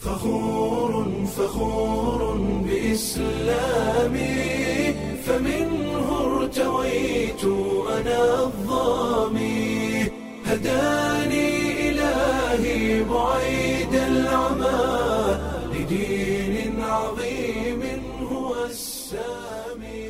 فخور فخور بإسلامي فمنه ارتويت أنا الظامي هداني إلهي بعيد العمى لدين عظيم هو السامي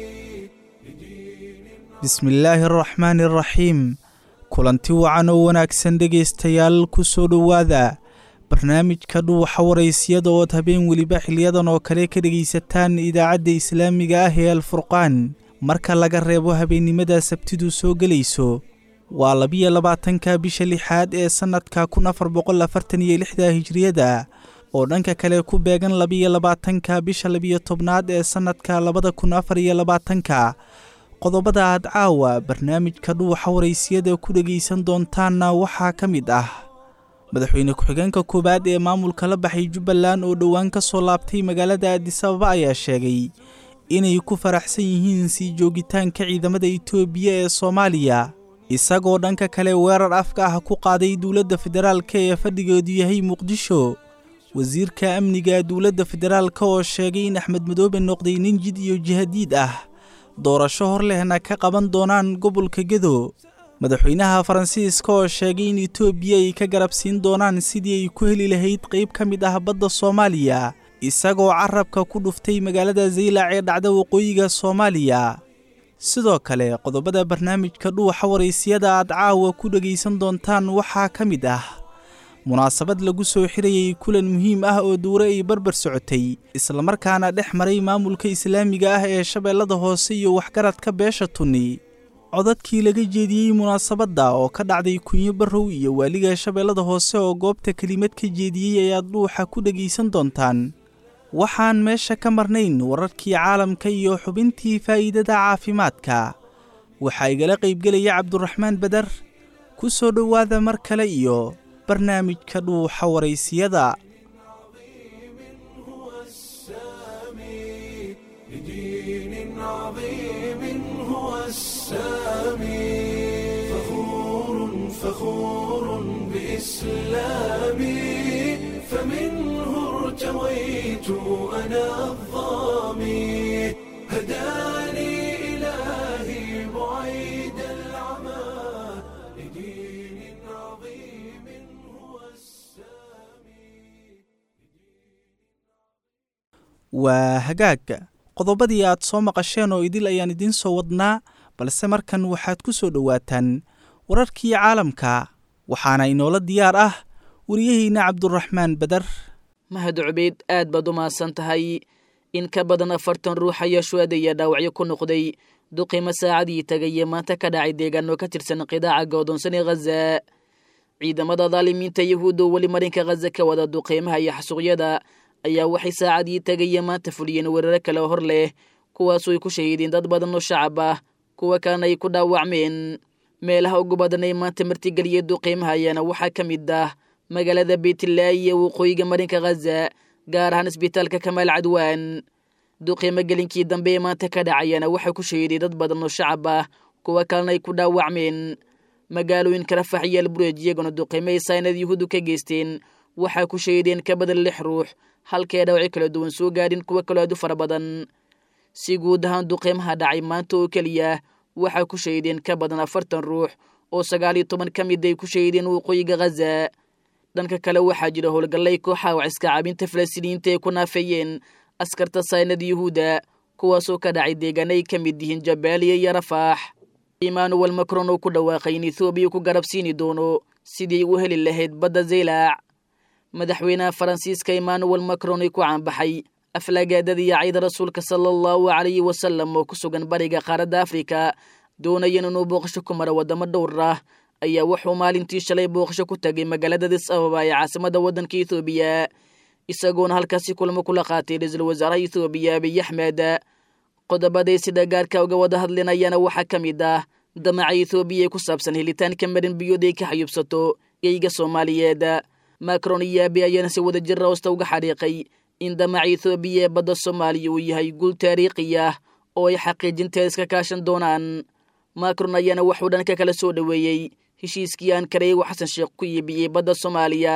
bismillaahi araxmaani araxiim kulanti wacan oo wanaagsan dhegaystayaal ku soo dhowaada barnaamijka dhuuxa waraysiyada ood habeen weliba xiliyadan oo kale ka dhegaysataan idaacadda islaamiga ah ee alfurqaan marka laga reebo habeennimada sabtidu soo gelayso waa labiyo labaatanka bisha lixaad ee sannadka kun afar boqol afartan iyo lixda hijriyada oo dhanka kale ku beegan labiyo labaatanka bisha labiyo tobnaad ee sannadka labada kun afar iyo labaatanka qodobada aad caawa barnaamijka dhuuxa waraysiyada ku dhegaysan doontaanna waxaa ka mid ah madaxweyne ku-xigeenka koowaad ee maamulka la baxay jubbaland oo dhowaan ka soo laabtay magaalada aadisababa ayaa sheegay inay ku faraxsan yihiin sii joogitaanka ciidamada itoobiya ee soomaaliya isagoo dhanka kale weerar afka ah ku qaaday dowladda federaalka ee fadhigeedu yahay muqdisho wasiirka amniga dowladda federaalka oo sheegay in axmed madoobe noqday nin jid iyo jihadiid ah doorasho hor lehna ka qaban doonaan gobolka gedo madaxweynaha faransiiska oo sheegay in etoobiya ay ka garabsiin doonaan sidii ay ku heli lahayd qayb ka mid ah badda soomaaliya isagoo carabka ku dhuftay magaalada zaylac ee dhacda waqooyiga soomaaliya sidoo kale qodobada barnaamijka dhuuxa waraysiyada aad caawa ku dhegaysan doontaan waxaa ka mid ah munaasabad lagu soo xirayay kulan muhiim ah oo duure ay barbar socotay islamarkaana dhex maray maamulka islaamiga ah ee shabeellada hoose iyo waxgaradka beesha tunni codadkii laga jeediyey munaasabadda oo ka dhacday kunyo barrow iyo waaliga shabeellada hoose oo goobta kelimad ka jeediyey ayaad dhuuxa ku dhegaysan doontaan waxaan meesha ka marnayn wararkii caalamka iyo xubintii faa'iidada caafimaadka waxaa igala qaybgelaya cabduraxmaan badar ku soo dhowaada mar kale iyo barnaamijka dhuuxa waraysiyada لدين عظيم هو السامي فخور فخور بإسلامي فمنه ارتويت أنا الظامي هداني إلهي بعيد العمى لدين عظيم هو waa hagaag qodobadii aad soo maqasheen oo idil ayaan idiin soo wadnaa balse markan waxaad ku soo dhowaataan wararkii caalamka waxaana inoola diyaar ah wariyaheyna cabduraxmaan badar mahad cubeyd aad baad u mahadsan tahay in ka badan afartan ruux ayaa shuhada iyo dhaawacyo ku noqday duqimo saacadii tagaye maanta ka dhacay deegaano ka tirsan qidaaca go'doonsan ee khaza ciidamada daalimiinta yahuudda oo weli marinka khaza ka wada duqeymaha iyo xasuuqyada ayaa waxay saacadii tagaye maanta fuliyeen weeraro kale hor leh kuwaasoo ay ku shahiideen dad badan oo shacab ah kuwa kalena ay ku dhaawacmeen meelaha ugu badan ee maanta martigeliyey duqeymaha ayaana waxaa ka mid ah magaalada beytlaahi ee waqooyiga marinka khaza gaar ahaan isbitaalka kamaal cadwaan duqeymo gelinkii dambe ee maanta ka dhacayana waxaa ku shahiiday dad badan oo shacab ah kuwa kalena ay ku dhaawacmeen magaalooyinka rafax iyo albureej iyaguna duqeymo ay saynad yuhuuddu ka geysteen waxaa ku shahiideen ka badan lix ruux halkee dhawacyo kala duwan soo gaadhin kuwo kaloo aad u fara badan si guud ahaan duqeymaha dhacay maanta oo keliya waxaa ku shahiideen ka badan afartan ruux oo sagaal iyo toban ka mid ay ku shahiideen waqooyiga khaza dhanka kale waxaa jira howlgallay kooxa waciska caabinta falastiiniyiinta ay ku naafeeyeen askarta saynada yuhuudda kuwaasoo ka dhacay deegaana ay ka mid yihiin jabaaliya iyo rafaax emmanuel macron oo ku dhawaaqay in ethoobiya ku garabsiini doono sidii u heli lahayd badda zaylaac madaxweynaha faransiiska emmanuel macron ay ku caanbaxay aflagaadada iyo cayda rasuulka sala allahu calayhi wasalam oo ku sugan bariga qaaradda afrika doonayan inuu booqasho ku maro waddamo dhowr ah ayaa wuxuu maalintii shalay booqasho ku tagay magaalada dis ababa ee caasimada waddanka ethoobiya isagoona halkaasi kulamo kula qaatay ra-iisul wasaaraha ethoobiya abiy axmed qodobaday sida gaarka uga wada hadlinayaana waxaa ka mid ah damaca ethoobiya ee ku saabsan helitaanka marin biyood ay ka xayubsato geyga soomaaliyeed macron iyo abi ayaana si wada jira hoosta uga xariiqay in damaca ethoobiya ee badda soomaaliya uu yahay guul taariikhi ah oo ay xaqiijinteeda iska kaashan doonaan macron ayaana wuxuu dhanka kala soo dhoweeyey heshiiskii aan kareego xasan sheekh ku iibiyey badda soomaaliya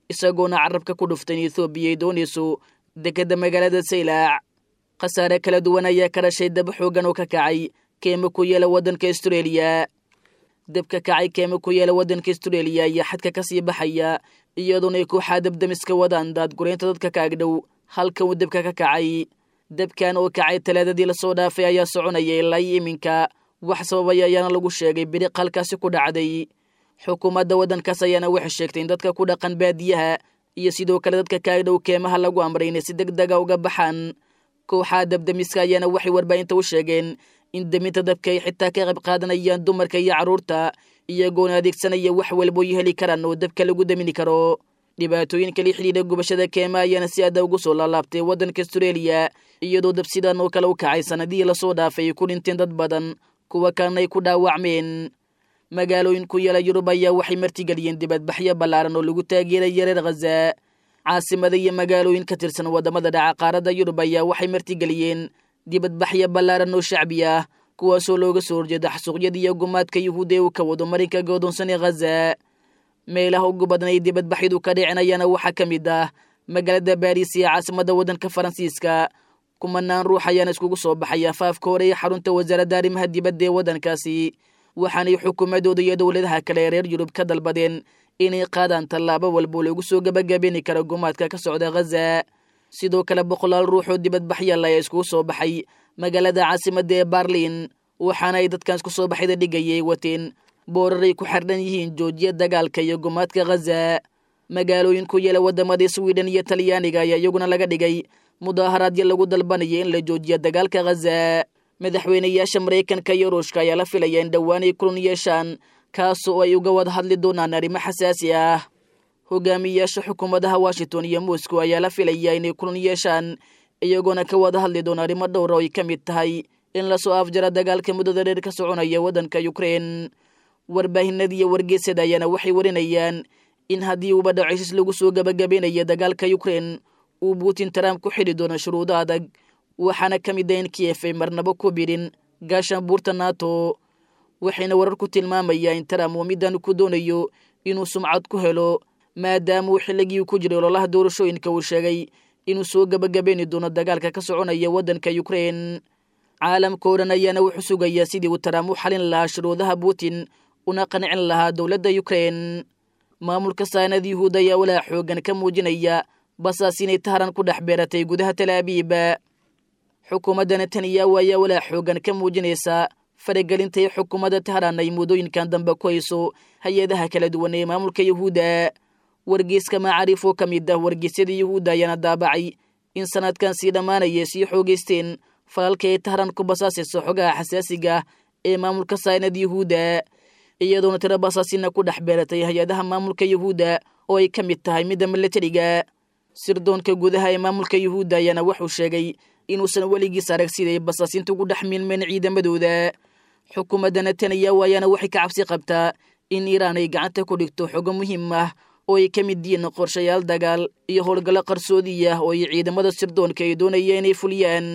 isagoona carabka ku dhuftay in ethoobiya ay doonayso dekedda magaalada saylaac khasaare kala duwan ayaa ka dhashay dab xooggan oo ka kacay keema ku yeela waddanka astareeliya dabka kacay keema ku yeela waddanka astareeliya ayaa xadka ka sii baxaya iyadoona ay kooxaa dabdamiska wadaan daadgureynta dadka ka agdhow halka uu dabka ka kacay dabkan oo kacay talaadadii lasoo dhaafay ayaa soconaya ilaa iyo iminka wax sababaya ayaana lagu sheegay biriq halkaasi ku dhacday xukuumadda waddankaas ayaana waxay sheegtay in dadka ku dhaqan baadiyaha iyo sidoo kale dadka ka agdhow keemaha lagu amray inay si deg dega uga baxaan kooxaha dabdamiska ayaana waxay warbaahinta u sheegeen in deminta dabka ay xitaa ka qayb qaadanayaan dumarka iyo carruurta iyagoona adeegsanaya wax walbooy heli karaan oo dabka lagu damini karo dhibaatooyinka la xidhiidha gubashada keema ayaana si aada ugu soo laalaabtay waddanka astareeliya iyadoo dab sidan oo kale u kacay sanadihii lasoo dhaafay ay ku dhinteen dad badan kuwa kalena ay ku dhaawacmeen magaalooyin ku yaala yurub ayaa waxay martigeliyeen dibadbaxyo ballaaran oo lagu taageeraya reer khaza caasimada iyo magaalooyin ka tirsan waddamada dhaca qaaradda yurub ayaa waxay martigeliyeen dibadbaxyo ballaaran oo shacbi ah kuwaasoo looga soo horjeeda xasuuqyada iyo gumaadka yuhuuda ee uu ka wado marinka godoonsan ee khaza meelaha ugu badan ay dibadbaxyadu ka dhicinayaana waxaa ka mid ah magaalada baariis iyo caasimadda waddanka faransiiska kumanaan ruux ayaana iskugu soo baxay afaafka hore ee xarunta wasaaradda arrimaha dibadda ee waddankaasi waxaanay xukuumadooda iyo dowladaha kale ee reer yurub ka dalbadeen inay qaadaan tallaabo walbo lagu soo gabagabeeni karo gumaadka ka socda khaza sidoo kale boqolaal ruux oo dibadbaxyal ayaa iskugu soo baxay magaalada caasimadda ee barlin waxaana ay dadkan isku soo baxyada dhigayay wateen booraray ku xardhan yihiin joojiya dagaalka iyo gumaadka khaza magaalooyin ku yeela waddamadii swiden iyo talyaaniga ayaa iyaguna laga dhigay mudaaharaadyo lagu dalbanaya in la joojiya dagaalka khaza madaxweynayaasha maraykanka iyo ruushka ayaa la filaya in dhowaan ay kulan yeeshaan kaasoo ay uga wada hadli doonaan arrimo xasaasi ah hogaamiyayaasha xukuumadaha washington iyo moscow ayaa la filaya inay kulan yeeshaan iyagoona ka wada hadli doona arrimo dhowra oo ay ka mid tahay in lasoo afjara dagaalka muddada dheer ka soconaya waddanka ukrein warbaahinada iyo wargeysada ayaana waxay warinayaan in haddii uuba dhacisis lagu soo gabagabeynaya dagaalka ukrein uu putin trump ku xidhi doono shuruudo adag waxaana ka mid ah in kiyef ay marnabo ku bidhin gaashan buurta nato waxayna warar ku tilmaamayaa in trump uu middan ku doonayo inuu sumcad ku helo maadaama uu xilligii ku jiray ololaha doorashooyinka uu sheegay inuu soo gabagabeyni doono dagaalka ka soconaya waddanka ukrein caalamka oo dhan ayaana wuxuu sugayaa sidii uu trump u xalin lahaa shuruudaha putin una qancin lahaa dowladda ukrein maamulka saanad yuhuud ayaa walaa xoogan ka muujinaya basaas inay taharan ku dhex beeratay gudaha talaabiiba xukuumadda netanyahu ayaa walaa xoogan ka muujinaysa faragelinta ee xukuumadda taharan ay muddooyinkan dambe ku hayso hay-adaha kala duwan ee maamulka yuhuudda wargeyska macaariif oo ka mid ah wargeysyada yuhuudda ayaana daabacay in sanadkan sii dhammaanaya sii xoogeysteen falalka ay taharan ku basaasayso xogaha xasaasiga ee maamulka saanad yuhuudda iyadoona tiro basaasina ku dhex beeratay hay-adaha maamulka yuhuudda oo ay ka mid tahay midda milatariga sirdoonka gudaha ee maamulka yuhuudda ayaana wuxuu sheegay inuusan weligiis arag siday basaasinta ugu dhex milmeen ciidamadooda xukuumadda netanyahu ayaana waxay ka cabsi qabtaa in iiraan ay gacanta ku dhigto xogo muhiim ah oo ay ka mid yihiin qorshayaal dagaal iyo howlgallo qarsoodiya oo ay ciidamada sirdoonka ay doonaya inay fuliyaan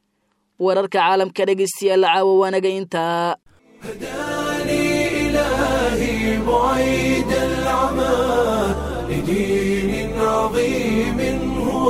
wararka caalamka dhegeystayaal caawa waanaga intaa هداني إلهي بعيد العمى لدين عظيم هو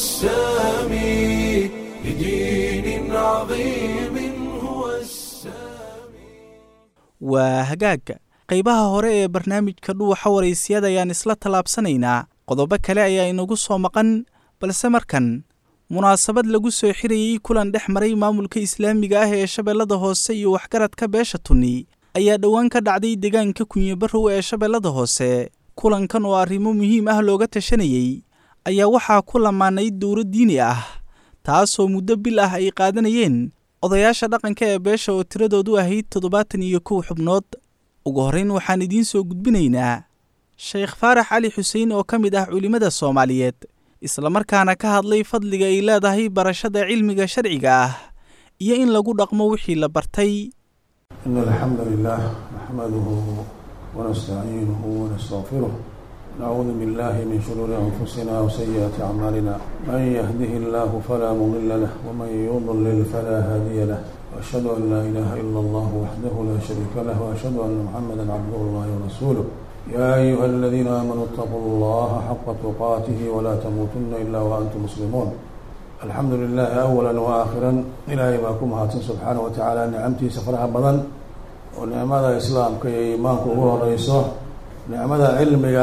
السامي لدين عظيم هو السامي waa hagaagga qaybaha hore ee barnaamijka dhuuxa waraysyada ayaan isla tallaabsanaynaa qodobo kale ayaa inagu soo maqan balse markan munaasabad lagu soo xirayey kulan dhex maray maamulka islaamiga ah ee shabeellada hoose iyo waxgaradka beesha tunni ayaa dhowaan ka dhacday deegaanka kunyibarow ee shabeellada hoose kulankan oo arrimo muhiim ah looga tashanayey ayaa waxaa ku lamaanay dowro diini ah taasoo muddo bil ah ay qaadanayeen odayaasha dhaqanka ee beesha oo tiradoodu ahayd toddobaatan iyo kow xubnood ugu horrayn waxaan idiin soo gudbinaynaa sheekh faarax cali xuseen oo ka mid ah culimmada soomaaliyeed islamarkaana ka hadlay fadliga ay leedahay barashada cilmiga sharciga ah iyo in lagu dhaqmo wixii la bartay إن الحمد لله نحمده ونستعينه ونستغفره نعوذ بالله من شرور أنفسنا وسيئات أعمالنا من يهده الله فلا مضل له ومن يضلل فلا هادي له وأشهد أن لا إله إلا الله وحده لا شريك له وأشهد أن محمدا عبده الله ورسوله يا أيها الذين آمنوا اتقوا الله حق تقاته ولا تموتن إلا وأنتم مسلمون الحمد لله أولا وآخرا إلهي باكم هاتن سبحانه وتعالى نعمتي سفرها بدن ونعمة إسلام كي إيمانك هو رئيسه نعمة علمك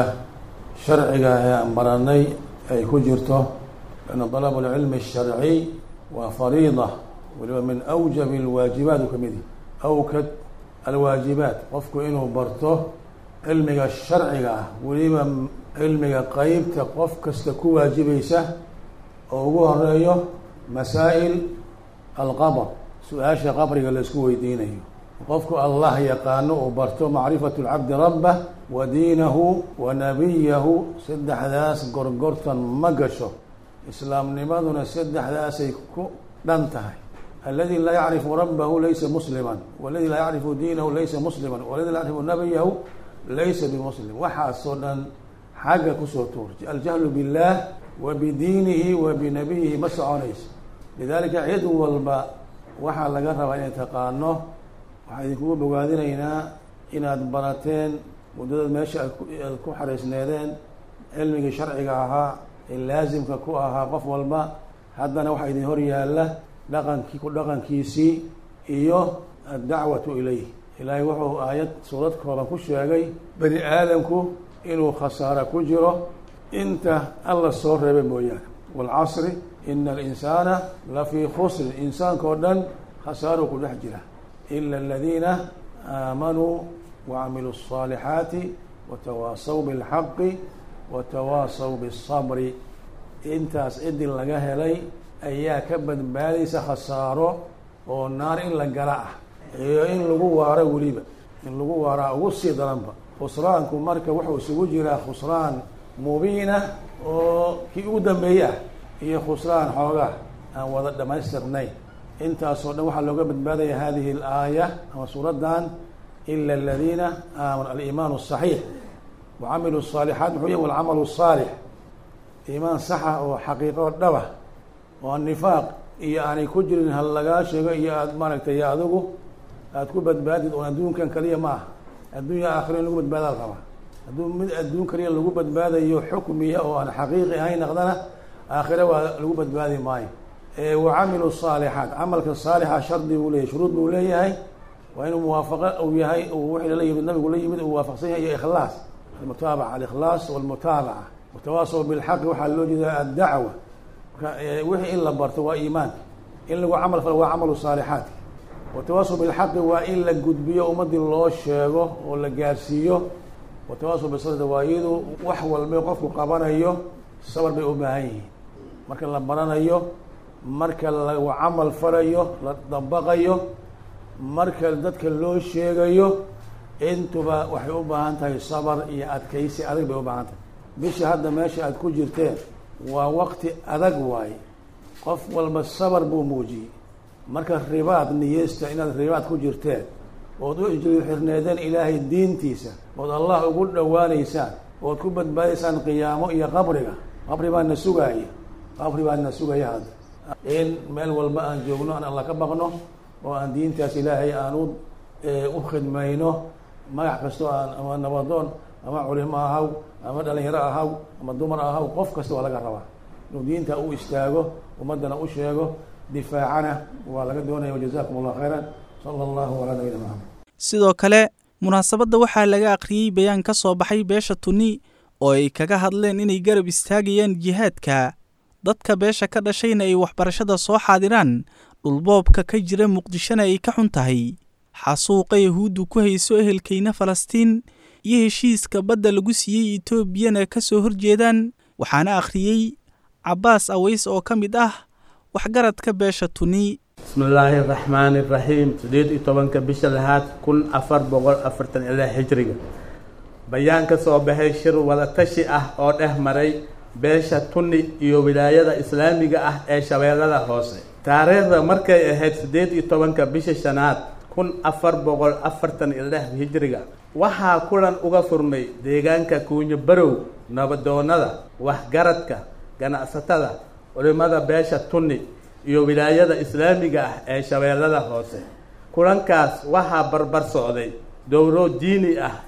شرعك يا أمبراني أي كجرته لأن طلب العلم الشرعي وفريضة ومن أوجب الواجبات كمدي أوكد الواجبات قفك إنه برته cilmiga sharciga ah weliba cilmiga qeybta qof kasta ku waajibaysa oo ugu horeeyo masaa'il alqabr su-aasha qabriga la isku weydiinayo qofku allah yaqaano uu barto macrifatu lcabdi rabbah wa diinahu wa nabiyahu saddexdaas gorgortan ma gasho islaamnimaduna saddexdaasay ku dhan tahay aladi laa yacrifu rabbahu laysa muslima waladi laa yacrifu diinahu laysa muslima waladi laa yacrifu nabiyahu laysa bimuslim waxaasoo dhan xagga kusoo tuurtay aljahlu biاllah wa bidiinihi wa binabiyihi ma soconayso lidalika cid walba waxaa laga rabaa inay taqaano waxaa idinkugu bogaadinaynaa inaad barateen muddadaad meesha aad ku xariisneedeen cilmigii sharciga ahaa ee laasimka ku ahaa qof walba haddana waxaa idin hor yaalla dhaqankii ku dhaqankiisii iyo addacwatu ilayh ilaahay wuxuu aayad suurad kooban ku sheegay bani aadamku inuu khasaaro ku jiro inta alla soo reebay mooyaane waalcasri ina alinsaana lafii khusrin insaanka oo dhan khasaaruu ku dhex jira ila aladiina aamanuu wacamiluu الصaalixaati watawaasaw biاlxaqi watawaasaw biالصabri intaas cidii laga helay ayaa ka badbaadaysa khasaaro oo naar in la gala ah iyo in lagu waaro weliba in lagu waaraa ugu sii daranba khusraanku marka wuxuu isugu jiraa khusraan mubiina oo kii ugu dambeeye ah iyo khusraan xoogaa aan wada dhamaystirnayn intaasoo dhan waxaa looga badbaadaya hadihi alaaya ama suuraddan ila aladiina aamanu aliimaan asaxiix wacamilu الصaalixaat muxuu yahy walcamalu الsaalix iimaan saxa oo xaqiiqo dhaba oo nifaaq iyo aanay ku jirin hal lagaa sheego iyo aad maaragtay iyo adigu aad ku badbaadid oon adduunkan kaliya ma aha adduunya aakhiro in lagu badbaadaad rabaa hadduu mid adduun kaliya lagu badbaadayo xukmiya oo aan xaqiiqi ahayn naqdana aakhiro waa lagu badbaadi maayo wacamilu saalixaat camalka saalixa shardi buu leeyahy shuruud buu leeyahay waa inuu muwaafaqo uu yahay wixii lala yimid nabigu la yimid uu waafaqsan yahay iyo ikhlaas almutaabaca alikhlaas walmutaabaca watawaasaw bilxaqi waxaa loo jeedaa addacwa wixii in la barto waa iimaanka in lagu camal falo waa camalu saalixaadka watawaasaw bilxaqi waa in la gudbiyo ummadii loo sheego oo la gaarsiiyo watawaasaw bisabri waa iyadu wax walba qofku qabanayo sabar bay u baahan yihiin marka la baranayo marka lagu camal falayo la dabaqayo marka dadka loo sheegayo intuba waxay u baahan tahay sabar iyo adkaysi adag bay u baahan tahay bisha hadda meesha aad ku jirteen waa waqti adag waaye qof walba sabar buu muujiyey marka ribaad niyeysta inaad ribaad ku jirteen ood u xirneedeen ilaahay diintiisa ood allah ugu dhowaanaysaan ood ku badbaadaysaan qiyaamo iyo qabriga qabri baa na sugaaya qabri baa na sugaya hadda in meel walba aan joogno aan alla ka baqno oo aan diintaas ilaahay aan u u khidmayno magac kastoo aan ama nabadoon ama culimo ahaw ama dhalinyaro ahaw ama dumar ahaw qof kasta waa laga rabaa inuu diinta u istaago ummaddana u sheego difaacana waa laga doonaya wajazakum allah khayran sala allahu calaa nabiyina maxamed sidoo kale munaasabadda waxaa laga akhriyey bayaan ka soo baxay beesha tuni oo ay kaga hadleen inay garab istaagayaan jihaadka dadka beesha ka dhashayna ay waxbarashada soo xaadiraan dhulboobka ka jira muqdishona ay ka xun tahay xasuuqa yahuuddu ku hayso ehelkayna falastiin iyo heshiiska badda lagu siiyey etoobiyana ka soo horjeedaan waxaana akhriyey cabbaas aways oo ka mid ah waxgaradka beesha tuni bismillaahi araxmaani iraxiim sideed iyo tobanka bisha lahaad kun afar boqol afartan ilaa xijriga bayaan ka soo baxay shir wadatashi ah oo dhex maray beesha tuni iyo wilaayada islaamiga ah ee shabeellada hoose taariikhda markay ahayd siddeed iyo tobanka bisha shanaad kun afar boqol afartan iyo lix hijriga waxaa kulan uga furmay deegaanka kuunyo barow nabadoonnada waxgaradka ganacsatada culimmada beesha tuni iyo wilaayada islaamiga ah ee shabeellada hoose kulankaas waxaa barbar socday dowro diini ah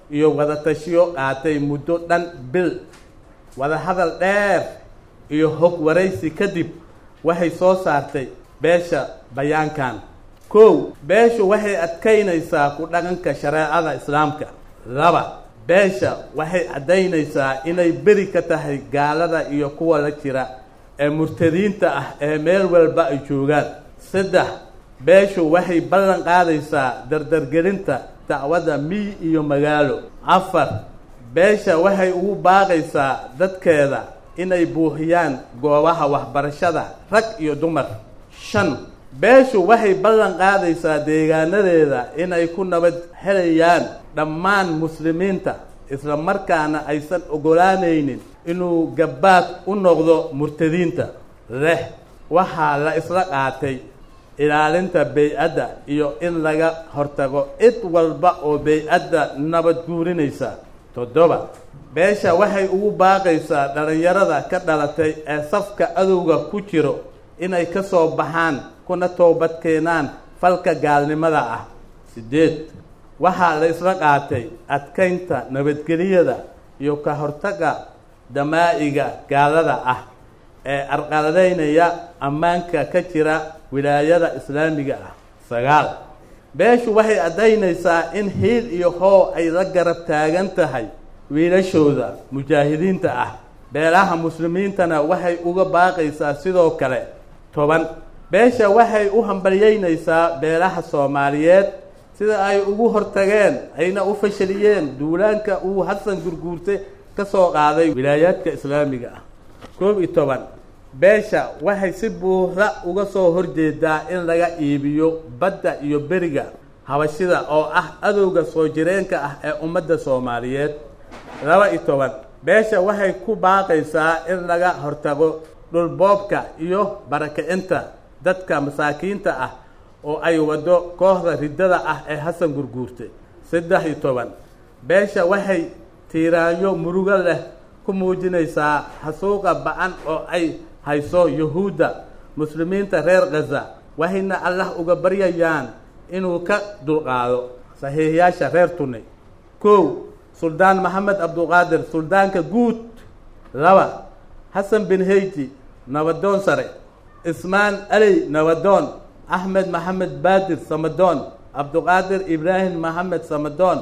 iyo wadatashiyo qaatay muddo dhan bil wadahadal dheer iyo hog waraysi kadib waxay soo saartay beesha bayaankan kow beeshu waxay adkaynaysaa ku dhaqanka shareecada islaamka laba beesha waxay caddaynaysaa inay beri ka tahay gaalada iyo kuwa la jira ee murtadiinta ah ee meel walba ay joogaan saddex beeshu waxay ballan qaadaysaa dardargelinta dacwadda miy iyo magaalo afar beesha waxay ugu baaqaysaa dadkeeda inay buuxiyaan goobaha waxbarashada rag iyo dumar shan beeshu waxay ballan qaadaysaa deegaanadeeda inay ku nabad helayaan dhammaan muslimiinta isla markaana aysan ogolaanaynin inuu gabbaad u noqdo murtadiinta leh waxaa la isla qaatay ilaalinta bey-adda iyo in laga hortago cid walba oo bey-adda nabad guurinaysa toddoba beesha waxay ugu baaqaysaa dhallinyarada ka dhalatay ee safka adowga ku jiro inay ka soo baxaan kuna toobad keenaan falka gaalnimada ah siddeed waxaa la isla qaatay adkaynta nabadgeliyada iyo ka hortagga damaa'iga gaalada ah ee arqaladaynaya ammaanka ka jira wilaayada islaamiga ah sagaal beeshu waxay caddaynaysaa in hiil iyo hoo ay la garab taagan tahay wiilashooda mujaahidiinta ah beelaha muslimiintana waxay uga baaqaysaa sidoo kale toban beesha waxay u hambalyeynaysaa beelaha soomaaliyeed sida ay ugu hortageen ayna u fashaliyeen duulaanka uu xasan gurguurte ka soo qaaday wilaayaadka islaamiga ah koob iyo toban beesha waxay si buuxda uga soo horjeedaa in laga iibiyo badda iyo beriga habashida oo ah adowga soo jireenka ah ee ummadda soomaaliyeed laba iyo toban beesha waxay ku baaqaysaa in laga hortago dhulboobka iyo barakacinta dadka masaakiinta ah oo ay waddo kooxda riddada ah ee xasan gurguurte saddex iyo toban beesha waxay tiiraanyo murugo leh ku muujinaysaa xasuuqa ba-an oo ay hayso yuhuudda muslimiinta reer khaza waxayna allah uga baryayaan inuu ka dulqaado saxiixiyaasha reer tunay kow suldaan maxamed cabduqaadir suldaanka guud laba xasan bin heyti nabadoon sare ismaan aley nabadoon axmed maxamed baadir samadoon cabduqaadir ibraahim maxamed samadoon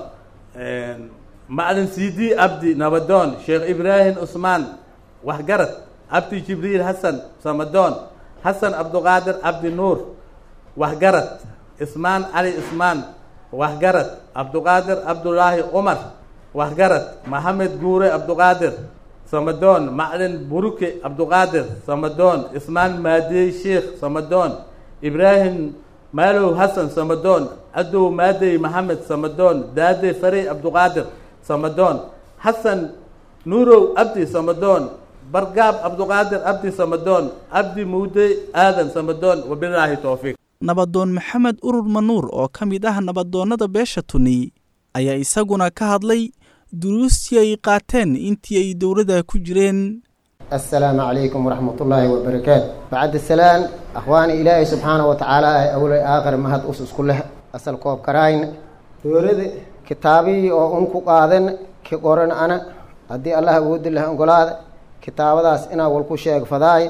macalin cd abdi nabadoon sheekh ibraahim cusmaan waxgarad abdi jibriil xasan samadoon xasan cabduqaadir abdi nuur waxgarad ismaan cali ismaan waxgarad cabduqaadir cabdulaahi cumar waxgarad maxamed guure cabduqaadir samadoon maclin buruke cabduqaadir samadoon ismaan maadey sheekh samadoon ibraahim maalow xasan samadoon cadow maadey maxamed samadoon daade farey cabduqaadir samadoon xasan nuurow abdi samadoon bargaab cabduqaadir abdi samadoon abdi muude aadan samadoon wabilaahi towfiiq nabadoon maxamed urur manuur oo ka mid ah nabadoonnada beesha tuni ayaa isaguna ka hadlay duruustii ay qaateen intii ay dowladda ku jireen السلام عليكم ورحمة الله وبركاته بعد السلام أخواني إلهي سبحانه وتعالى أولي آخر مهد أسس كلها أسأل كوب كراين يورد كتابي أو أنكو قادن كقرن أنا أدي الله أود الله أنقلاد كتاب داس إنا والكو شيخ فضاي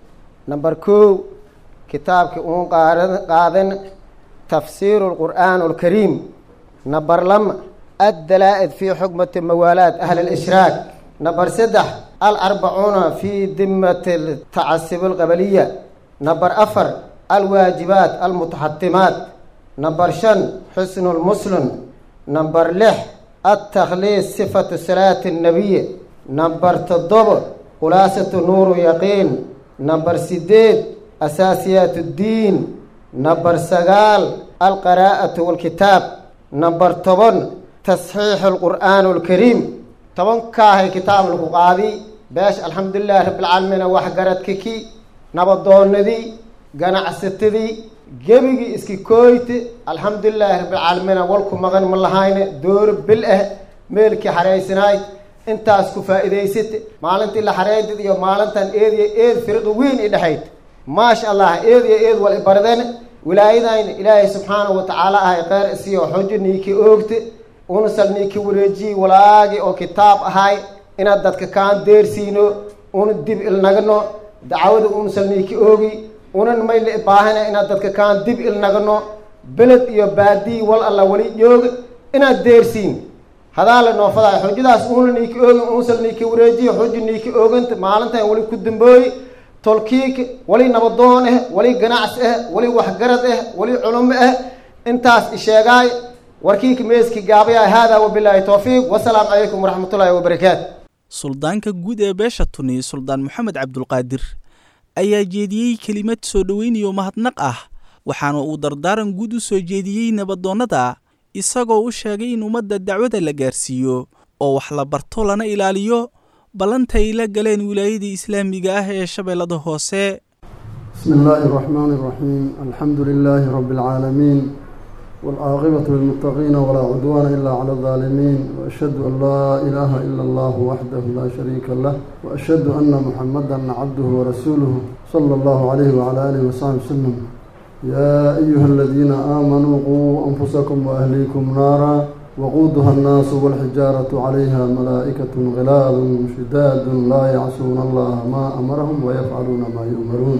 نمبر كو كتاب كأون قادن تفسير القرآن الكريم نمبر لم الدلائل في حكمة موالات أهل الإشراك نمبر سدح الأربعون في ذمة التعسب القبلية نمبر أفر الواجبات المتحتمات نمبر شن حسن المسلم نمبر لح التخليص صفة صلاة النبي نمبر تضبط خلاصة نور يقين نمبر سديد أساسيات الدين نمبر سقال القراءة والكتاب نمبر طبن تصحيح القرآن الكريم طبن كاهي كتاب القاضي باش الحمد لله رب العالمين وحقرت كيكي نبضوندي ganacsadadii gebigii iski kooyte alxamdulilaahi rabbilcaalamiin walku maqan ma lahayne dooro bil ah meelkii xaraysanayd intaas ku faa'iidaysate maalintii la xareydid iyo maalintan eed iyo eed firiqi weyn i dhexayd maasha allah eed iyo eed wal ibaradeen wilaayadayna ilaahay subxaanahu watacaala ahay kheyr isiyo xojo niiki oogte una salniiki wareejiyi walaagi oo kitaab ahay inaad dadka kaan deersiino una dib ilnagano dacwada una salniiki oogi unan mayla baahana inaad dadka kaan dib ilnagano beled iyo baadii wal alla wali jooga inaad deersiin hadaa la noofadaay xujadaas una niiki oogin unsal niiki wareejiyo xuji niiki ooganta maalintan wali ku dambooyi tolkiik wali nabadoon ah wali ganacsi ah wali waxgarad ah wali culumo ah intaas isheegaay warkiika meeski gaabaya haadaa wabilaahi towfiiq wasalaamu calaykum waraxmatullaahi wabarakaatu suldaanka guud ee beesha tuni suldaan moxamed cabdulqaadir ayaa jeediyey kelimad soo dhoweynayo mahadnaq ah waxaana uu dardaaran guud u soo jeediyey nabadoonnada isagoo u sheegay in ummadda dacwada la gaarsiiyo oo wax la barto lana ilaaliyo ballanta ay la galeen wilaayadii islaamiga ah ee shabeellada hoose بسم الله الرحمن الرحيم الحمد لله رب العالمين والعاقبة للمتقين ولا عدوان إلا على الظالمين وأشهد أن لا إله إلا الله وحده لا شريك له وأشهد أن محمدا عبده ورسوله صلى الله عليه وعلى آله وصحبه وسلم يا أيها الذين آمنوا قوا أنفسكم وأهليكم نارا وقودها الناس والحجارة عليها ملائكة غلاب شداد لا يعصون الله ما أمرهم ويفعلون ما يؤمرون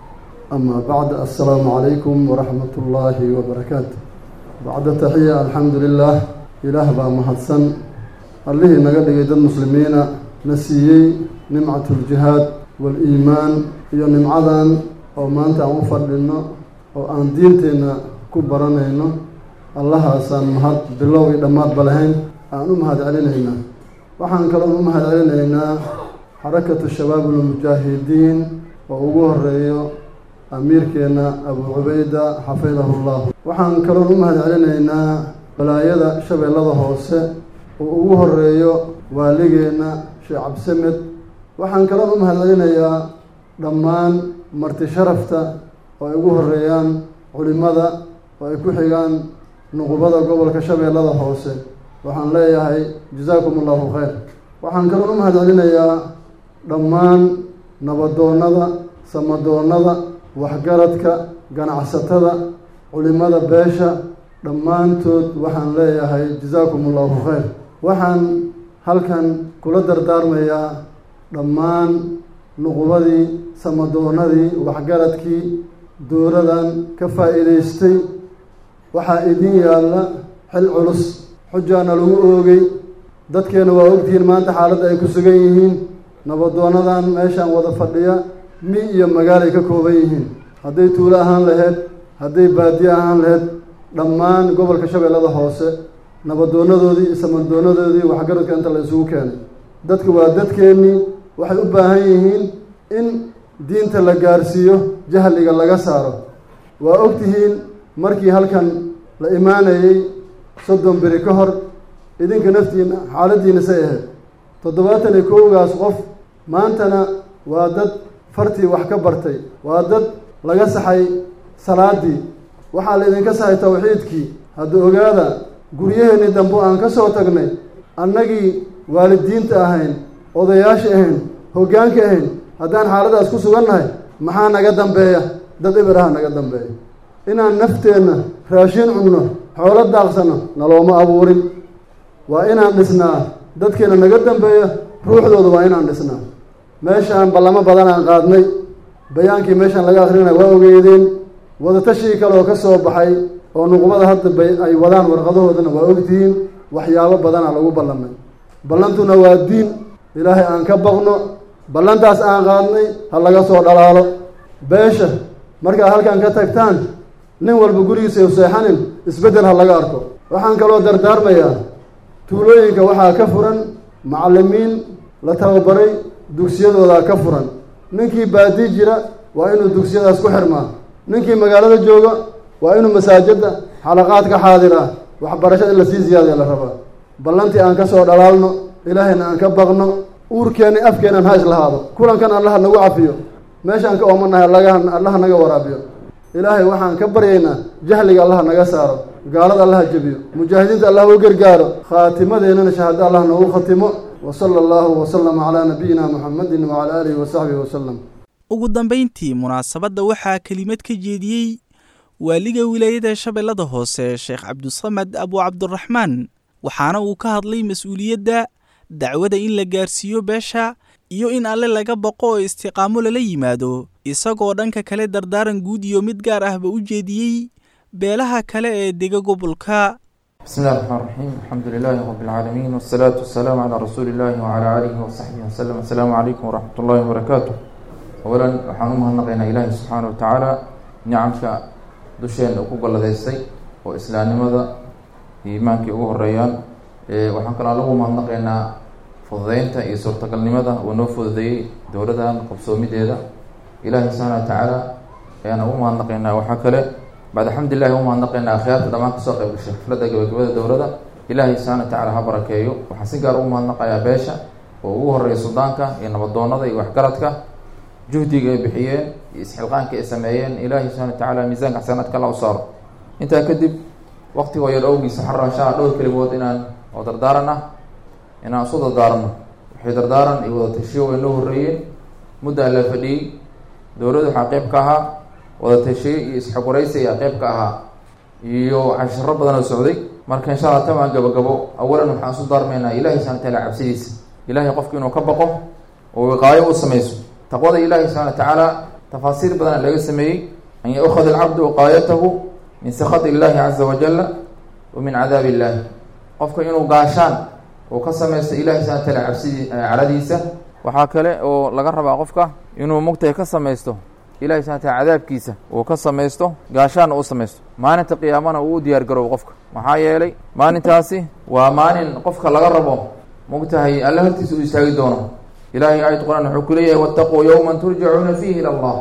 أما بعد السلام عليكم ورحمة الله وبركاته بعد تحية الحمد لله إله با مهدسن الله نقل يد المسلمين نسيي نمعة الجهاد والإيمان iyo nimcadan oo maanta aan u fadhino oo aan diinteenna ku baranayno allahaasaan mahad bilow iyo dhammaadba lahayn aan u mahad celinaynaa waxaan kaloon u mahad celinaynaa xarakatu shabaab ulmujaahidiin oo ugu horeeyo amiirkeenna abuu cubayda xafidahu llahu waxaan kaloon u mahad celinaynaa balaayada shabeellada hoose oo ugu horeeyo waaligeenna sheekh cabdisamed waxaan kaloon u mahad celinayaa dhammaan marti sharafta oo ay ugu horeeyaan culimada oo ay ku xigaan nuqubada gobolka shabeellada hoose waxaan leeyahay jazaakum allahu khayr waxaan kaloon u mahad celinayaa dhammaan nabadoonnada samadoonnada waxgaradka ganacsatada culimada beesha dhammaantood waxaan leeyahay jazaakum allahu khayr waxaan halkan kula dardaarmayaa dhammaan nuqubadii samadoonnadii waxgaradkii dowladan ka faa'iidaystay waxaa idin yaalla xil culus xujaana lagu oogay dadkeena waa ogtihiin maanta xaaladda ay ku sugan yihiin nabadoonadan meeshaan wada fadhiya mi iyo magaalay ka kooban yihiin hadday tuulo ahaan laheyd hadday baadiye ahaan laheyd dhammaan gobolka shabeellada hoose nabadoonadoodii iyo samadoonadoodii waxgaradka inta la isugu keenay dadka waa dadkeennii waxay u baahan yihiin in diinta la gaarsiiyo jahliga laga saaro waa ogtihiin markii halkan la imaanayey soddon beri ka hor idinka naftiina xaaladdiina say ahayd toddobaatan iyo kowgaas qof maantana waa dad fartii wax ka bartay waa dad laga saxay salaaddii waxaa la idinka saxay tawxiidkii hadda ogaada guryaheennii dambe aan ka soo tagnay annagii waalidiinta ahayn odayaasha ahayn hoggaanka ahayn haddaan xaaladaas ku sugannahay maxaa naga dambeeya dad eber aha naga dambeeya inaan nafteenna raashin cunno xoolo daaqsano nalooma abuurin waa inaan dhisnaa dadkeena naga dambeeya ruuxdooda waa inaan dhisnaa meeshaan ballamo badan aan qaadnay bayaankii meeshaan laga akrinaya waa ogeydeen wadatashii kale oo ka soo baxay oo nuqbada hadda bay ay wadaan warqadahoodana waa ogtihiin waxyaabo badana lagu ballamay ballantuna waa diin ilaahay aan ka baqno ballantaas aan qaadnay ha laga soo dhalaalo beesha markaad halkan ka tagtaan nin walba gurigiisa u seexanin isbeddel ha laga arko waxaan kaloo dardaarmayaa tuulooyinka waxaa ka furan macallimiin la tababaray dugsiyadoodaa ka furan ninkii baadii jira waa inuu dugsiyadaas ku xirmaa ninkii magaalada jooga waa inuu masaajidda xalaqaadka xaadiraa waxbarashada in lasii ziyaadaya la rabaa ballantii aan ka soo dhalaalno ilaahayna aan ka baqno uurkeenna afkeenan ha islahaado kulankan allaha nagu cafiyo meeshaan ka oomanahay allaga allaha naga waraabiyo ilaahay waxaan ka baryaynaa jahliga allaha naga saaro gaalada allaha jebiyo mujaahidiinta allah u gargaaro khaatimadeennana shahaado allah noogu khatimo wa sala allahu wasalama calaa nabiyina muxamedin wacala aalihi wasaxbihi wasalam ugu dambayntii munaasabadda waxaa kelimad ka jeediyey waaliga wilaayada shabeellada hoose sheekh cabdisamad abu cabdiraxmaan waxaana uu ka hadlay mas-uuliyadda dacwada in la gaarsiiyo beesha iyo in alle laga baqo oo istiqaamo lala yimaado isagoo dhanka kale dardaaran guud iyo mid gaar ahba u jeediyey beelaha kale ee dega gobolka بسم الله الرحمن الرحيم الحمد لله رب العالمين والصلاة والسلام على رسول الله وعلى آله وصحبه وسلم السلام عليكم ورحمة الله وبركاته أولا waxaan u mahadnaqaynaa ilaahi subxaana wa tacaala nicamka dusheena uu ku galladaystay oo islaamnimada iyo iimaankii ugu horeeyaan waxaan kaloo lagu mahadnaqaynaa fududeynta iyo suurtagalnimada uu noo fududeeyey dowladan qabsoomideeda ilaahi subxaana wa tacaala ayaan ugu mahadnaqaynaa waxaa kale bacd alxamdulilahi u mahadnaqaynaa akhyaarta dhammaan kasoo qayb gashay xafladda gabagabada dowladda ilaahay subxaana wa tacala ha barakeeyo waxaan si gaar ugu mahadnaqayaa beesha oo ugu horeeya suldaanka iyo nabadoonada iyo waxgaradka juhdiga ay bixiyeen iyo isxilqaanka ay sameeyeen ilaahay subxana wa tacaala miisaanka xasanaadka alla u saaro intaa kadib waqtigoo yar awgiisa xarra insha alla dhowr kelimood inaan oo dardaaran ah inaan isu dardaarano waxay dardaaran iyo wada tashiyo way noo horreeyeen muddaa la fadhiyey dowladda waxaa qeyb ka ahaa wada tashiye iyo isxogoraysi ayaa qeyb ka ahaa iyo cashiro badan oo socday marka insha alla tamaan gabagabo awalan waxaan isu daarmaynaa ilahi subxana wa taala cabsidiisa ilahay qofki inuu ka baqo oo wiqaayo u samayso taqwada ilaahi subxana wa tacaala tafaasiir badana laga sameeyey an yaukhad alcabdu wiqaayatahu min sakati illahi caza wajala wa min cadaabi illahi qofka inuu gaashaan uu ka samaysto ilahi subxana wa taala cabsidii caradiisa waxaa kale oo laga rabaa qofka inuu mugtahay ka samaysto ilahi subxana wataala cadaabkiisa uu ka samaysto gaashaanna u samaysto maalinta qiyaamana uu u diyaar garobo qofka maxaa yeelay maalintaasi waa maalin qofka laga rabo mugtahay alle hortiisa uu istaagi doono ilahay aayad qur-aan wuxuu ku leeyahay wattaquu yowman turjacuuna fiihi ila allah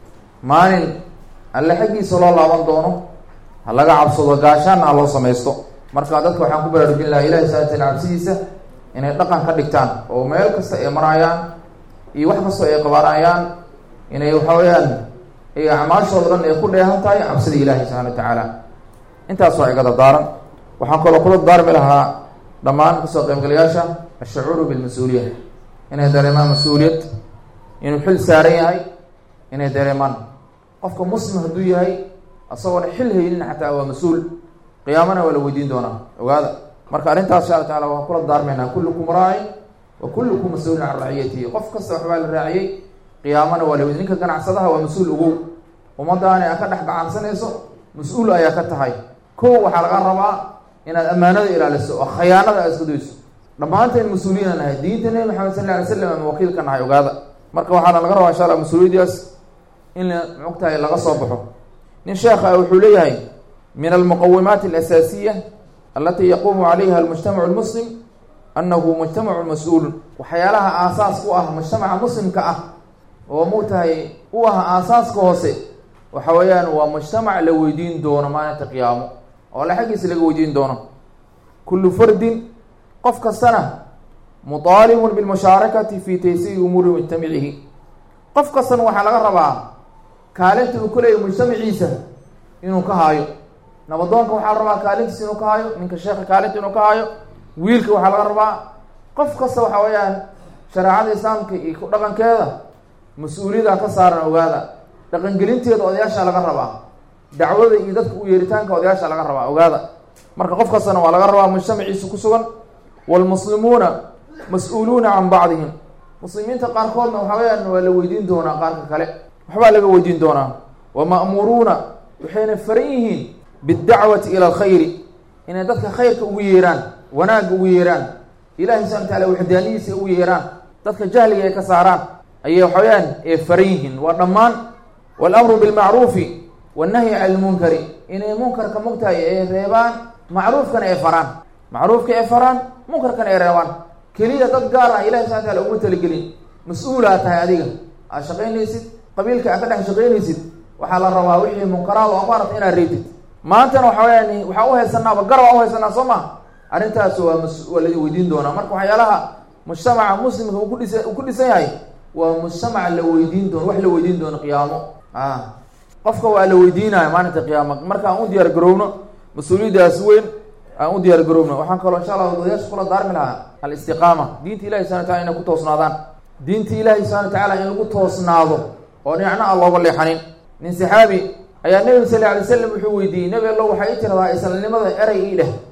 maalin alle xaggiisa loo laaban doono ha laga cabsado gaashaanna ha loo samaysto marka dadka waxaan ku baraarujin lahaa ilahi subxana wataala cabsidiisa inay dhaqan ka dhigtaan oo meel kasta ay maraayaan iyo wax kastoo ay qabaanayaan inay waxa weeyaan ay acmaashooda dhan ay ku dheehan tahay cabsida ilaahi subxana wa tacaala intaas waa iga dardaaran waxaan kaloo kula daarmi lahaa dhammaan kasoo qaybgalayaasha ashacuuru bilmas-uuliya inay dareemaan mas-uuliyad inuu xil saaran yahay inay dareemaan qofka muslim hadduu yahay isagoona xil haynin xataa waa mas-uul qiyaamana waa la weydiin doonaa ogaada marka arrintaas insha alla tacala waan kula daarmaynaa kullukum raacin wa kullukum mas-uulin can raciyatihi qof kasta waxbaa la raaciyey qiyaamana waa la weydi ninka ganacsadaha waa mas-uul ogow ummadaani aa ka dhex gacansanayso mas-uul ayaa ka tahay ko waxaa laga rabaa inaad ammaanada ilaaliso oo khayaanada aad iska dayso dhammaanteen mas-uuliyiina nahay diinta nebi maxamed sal lla alay slam ama wakiil ka nahay ogaada marka waxaana laga rabaa insha alla mas-uuliyadaas in mogtahay laga soo baxo nin sheekha wuxuu leeyahay min almuqawimaati alasaasiya alati yaquumu calayha almujtamacu lmuslim annahu mujtamacu mas-uulun waxyaalaha aasaas u ah mujtamaca muslimka ah oo mugtahay u ah aasaaska hoose waxa weeyaan waa mujtamac la weydiin doono maalinta qiyaamo oo alle xaggiisa laga weydiin doono kullu fardin qof kastana mutaalibun bilmushaarakati fi taysiiri umuuri mujtamicihi qof kastana waxaa laga rabaa kaalinta uu kuleeyahy mujtamaciisa inuu ka haayo nabadoonka waxaa la rabaa kaalintiisa inuu ka haayo ninka sheekha kaalinta inuu ka haayo wiilka waxaa laga rabaa qof kasta waxa weeyaan shareecada islaamka iyo ku dhaqankeeda mas-uuliyada ka saaran ogaada dhaqangelinteeda odayaasha laga rabaa dacwada iyo dadka u yeeritaanka odayaasha laga rabaa ogaada marka qof kastana waa laga rabaa mujtamaciisa ku sugan waalmuslimuuna mas-uuluuna can bacdihim muslimiinta qaarkoodna waxa weyaan waa la weydiin doonaa qaarka kale waxbaa laga weydiin doonaa wa ma'muuruuna waxayna faran yihiin biddacwati ila alkhayri inay dadka khayrka ugu yeeraan wanaagga ugu yeeraan ilahi subxana wataala waxdaaniyiisa ugu yeeraan dadka jahliga ay ka saaraan ayay waxa weyaan ee faran yihiin waa dhammaan waalamru bilmacruufi wannahyi cani lmunkari inay munkarka mugtahay ay reebaan macruufkana ay faraan macruufka ay faraan munkarkana ay reebaan keliya dad gaar ah ilahi subxana wataala uma talagelin mas-uulaa tahay adiga aad shaqaynaysid qabiilka aad ka dhex shaqaynaysid waxaa la rabaa wixii munkaraad oo ku aragta inaad reebtid maantana waxa weyaan waxaa uhaysanaaba garab aa uhaysanaa soo ma arrintaas waa mas waa la weydiin doonaa marka waxyaalaha mujtamaca muslimka uu kudhisa uu ku dhisan yahay waa mujtamac la weydiin doono wax la weydiin doono qiyaamo a qofka waa la weydiinaya maalinta qiyaama marka aan u diyaar garowno mas-uuliyaddaas weyn aan u diyaar garowno waxaan kaloo insha allah odayaasha kula daarmi lahaa alistiqaama diinta ilahi subana wataala inay ku toosnaadaan diinta ilaahi subxana watacaala in lagu toosnaado oo dhinacna aan looga leexanin nin saxaabi ayaa nebiga sal lla alay slam wuxuu weydiiyey nebi allo waxay i tiradaa islanimada erey ii dheh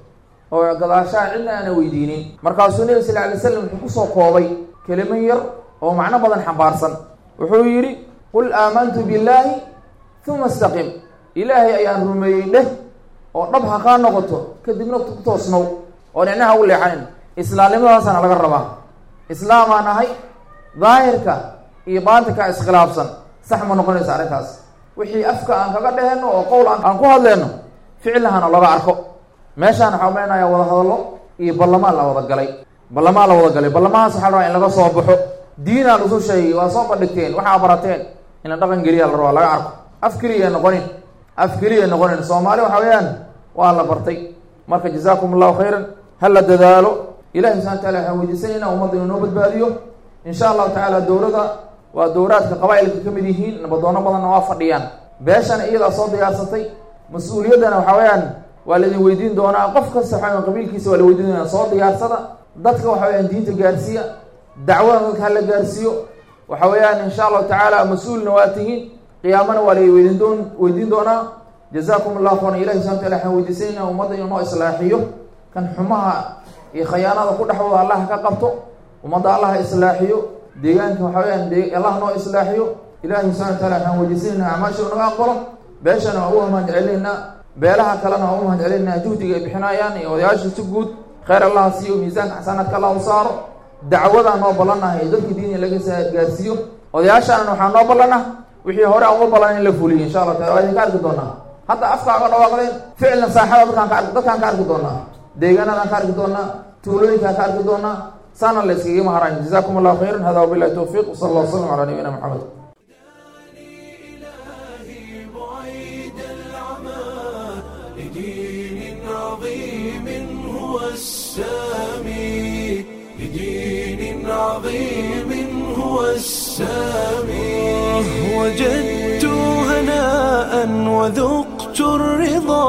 oo gadaashaha cidna aana weydiinin markaasuu nebi sal alay slam wuxuu kusoo koobay kelimo yar oo macno badan xambaarsan wuxuu yidhi qul aamantu billaahi uma istaqim ilaahay ayaan rumeeyey dheh oo dhab ha kaa noqoto kadibna ku toosnow oo dhicnaha u leexanin islaamnimadaasana laga rabaa islaamaan ahay daahirka iyo baatinka iskhilaafsan sax ma noqonaysa arrintaas wixii afka aan kaga dheheno oo qowl aan ku hadleyno ficilahana laga arko meeshaan waxaa umeynayaa wada hadallo iyo ballamaan la wada galay ballamaan la wada galay ballamahaas waxaa la rabaa in laga soo baxo diinaa lasu sheegay waa soo bandhigteen waxaa barateen in la dhaqan geliya la rabaa laga arko af keliya noqonin af keliya noqonin soomaali waxa weeyaan waa la bartay marka jazaakum allahu khayran ha la dadaalo ilahi subxana wataala waxaan weydiisanayna ummadda inuu noo badbaadiyo insha allahu tacaala dowladda waa dowlaadka qabaa-ilka ka mid yihiin nabadoono badanna waa fadhiyaan beeshana iyadaa soo diyaarsatay mas-uuliyaddana waxa weeyaan waa laidin weydiin doonaa qof kasta waxa weyan qabiilkiisa waa la weydiin doonaa soo diyaarsada dadka waxa weyaan diinta gaarsiiya dacwadana dadka hala gaarsiiyo waxa weeyaan insha allahu tacaala mas-uulna waa tihiin qiyaamana waa la weydiin doon weydiin doonaa jazaakum allahu khayran ilahi subxana wataala waxaan weydiisanayna ummadda inuu noo islaaxiyo kan xumaha iyo khayaanada ku dhexdooda allah ka qabto ummadda allah islaaxiyo deegaanka waxa weyaan de allah noo islaaxiyo ilahi subxana wataala waxaan weydiisanayna acmaasha naga aqbalo beeshana waa uga mahad celinaynaa beelaha kalena waa uga mahad celinaynaa juhdiga ay bixinayaan iyo odayaasha si guud khayr allah siiyo miisaanka xasanaadka allah u saaro dacwadaan noo ballanahay dadka diiniya laga gaarsiiyo odayaashaana waxaa noo ballana wixii hore aan uga ballan in la fuliyo insha allah taala waa idinka arki doonaa hadda afkaa ga dhawaaqdeen ficilna saaxada dadkaan ka arki dadkaan ka arki doonaa deegaanadaan ka arki doonaa tuulooyinkaan ka arki doonaa saana la iskaga maharayn jazakum allahu khayran hada wabillahi towfiiq wsala allah wasalam calaa nabiyina maxamed إلهي بعيد العمى لدين عظيم هو السامي لدين عظيم هو السامي وجدت هناء وذقت الرضا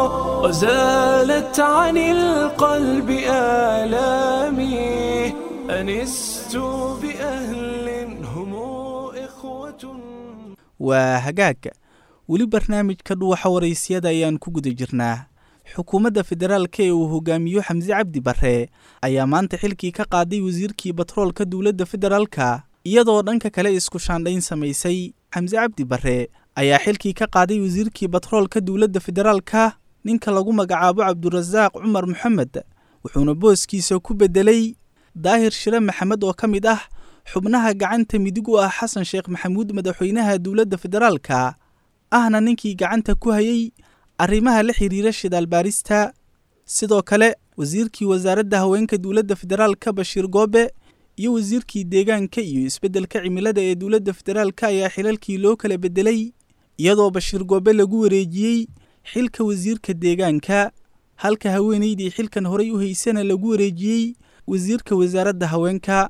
وزالت عن القلب آلامي أنست بأهل هم إخوة waa hagaag weli barnaamijka dhuwaxa waraysyada ayaan ku guda jirnaa xukuumadda federaalka ee uu hogaamiyo xamse cabdi barre ayaa maanta xilkii ka qaaday wasiirkii batroolka dowladda federaalka iyadoo dhanka kale isku shaandhayn samaysay xamse cabdi barre ayaa xilkii ka qaaday wasiirkii batroolka dowladda federaalka ninka lagu magacaabo cabdurasaaq cumar maxamed wuxuuna booskiisa ku beddelay daahir shire maxamed oo ka mid ah xubnaha gacanta midig u ah xasan sheekh maxamuud madaxweynaha dowladda federaalka ahna ninkii gacanta ku hayay arrimaha la xiriira shidaal baarista sidoo kale wasiirkii wasaaradda haweenka dowladda federaalka bashiir goobe iyo wasiirkii deegaanka iyo isbeddelka cimilada ee dowladda federaalka ayaa xilalkii loo kala beddelay iyadoo bashiir goobe lagu wareejiyey xilka wasiirka deegaanka halka haweenaydii xilkan horay u haysana lagu wareejiyey wasiirka wasaaradda haweenka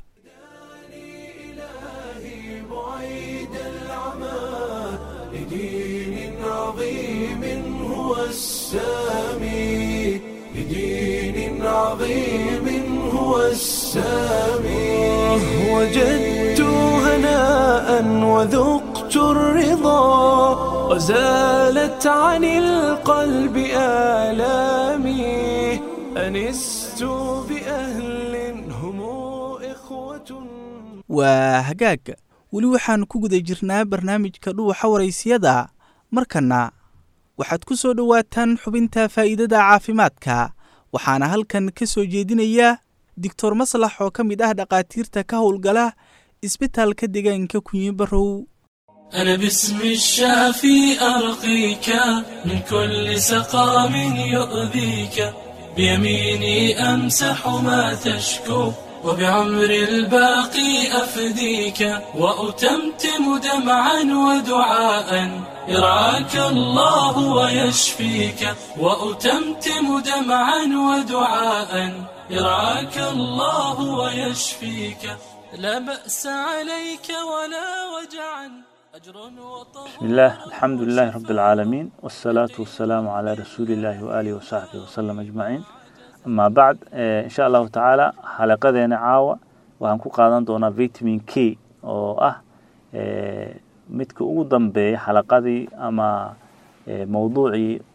إلهي بعيد العمى لدين عظيم هو السامي لدين عظيم هو السامي وجدت هناء وذقت الرضا وزالت عن القلب آلامي أنست بأهل هم إخوة waa hagaag weli waxaan ku guda jirnaa barnaamijka dhuwaxa waraysiyada markanna waxaad ku soo dhowaataan xubinta faa'iidada caafimaadka waxaana halkan ka soo jeedinaya doctor maslax oo ka mid ah dhakhaatiirta ka howlgala isbitaalka deegaanka kunyi barow أنا باسم الشافي أرقيك من كل سقام يؤذيك بيميني أمسح ما تشكو وبعمر الباقي أفديك وأتمتم دمعا ودعاء يرعاك الله ويشفيك وأتمتم دمعا ودعاء يرعاك الله ويشفيك لا بأس عليك ولا وجعا أجر وطهور بسم الله الحمد لله رب العالمين والصلاة والسلام على رسول الله وآله وصحبه وسلم أجمعين أما بعد إن شاء الله تعالى حلقة عاوة waxaan ku qaadan doonaa vitamin k oo ah midka ugu dambeeya xalaqadii ama mowduucii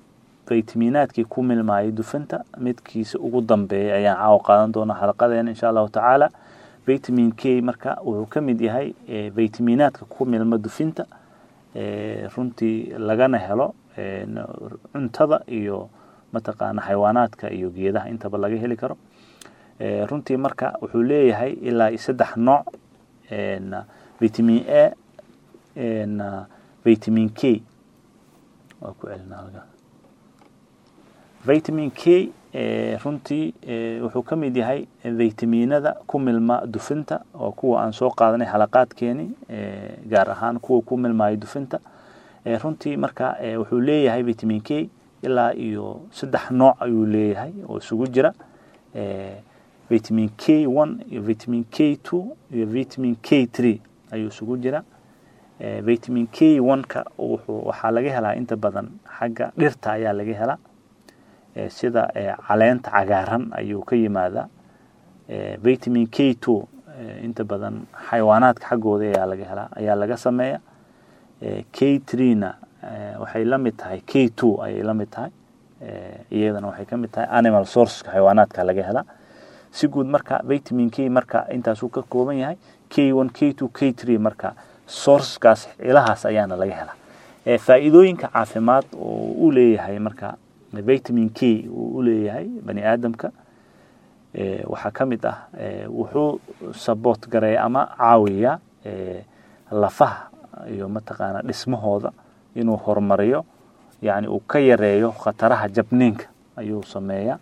vitaminaadkii ku milmaayay dufinta midkiisa ugu dambeeya ayaan caawa qaadan doonaa xalaqadeena insha allahu tacaala vitamin k marka wuxuu ka mid yahay vitaminaadka ku milma dufinta runtii lagana helo cuntada iyo mataqaana xayawaanaadka iyo geedaha intaba laga heli karo runtii marka wuxuu leeyahay ilaa iyo saddex nooc vitamin a vitamin k waa ku celina halka vitamin k runtii wuxuu ka mid yahay vitaminada ku milma dufinta oo kuwa aan soo qaadanay xalaqaadkeeni gaar ahaan kuwa ku milmaayo dufinta runtii marka wuxuu leeyahay vitamin k ilaa iyo saddex nooc ayuu leeyahay oo isugu jira vitamin k one iyo vitamin k two iyo vitamin k three ayuu isugu jira vitamin k one-ka wuxuu waxaa laga helaa inta badan xagga dhirta ayaa laga helaa sida caleenta cagaaran ayuu ka yimaadaa vitamin k two inta badan xayawaanaadka xaggooda ayaa laga helaa ayaa laga sameeya k three-na waxay la mid tahay k two ayay la mid tahay iyadana waxay ka mid tahay animal sourceka xayawaanaadka laga helaa si guud marka vitamin k marka intaasuu ka kooban yahay k one k two k three marka sourcekaas ilahaas ayaana laga helaa faa'iidooyinka caafimaad oo u leeyahay marka vitamin k uu u leeyahay bani aadamka waxaa ka mid ah wuxuu saboot gareeya ama caawiyaa lafaha iyo mataqaana dhismahooda inuu horumariyo yani uu ka yareeyo khataraha jabniinka ayuu sameeyaa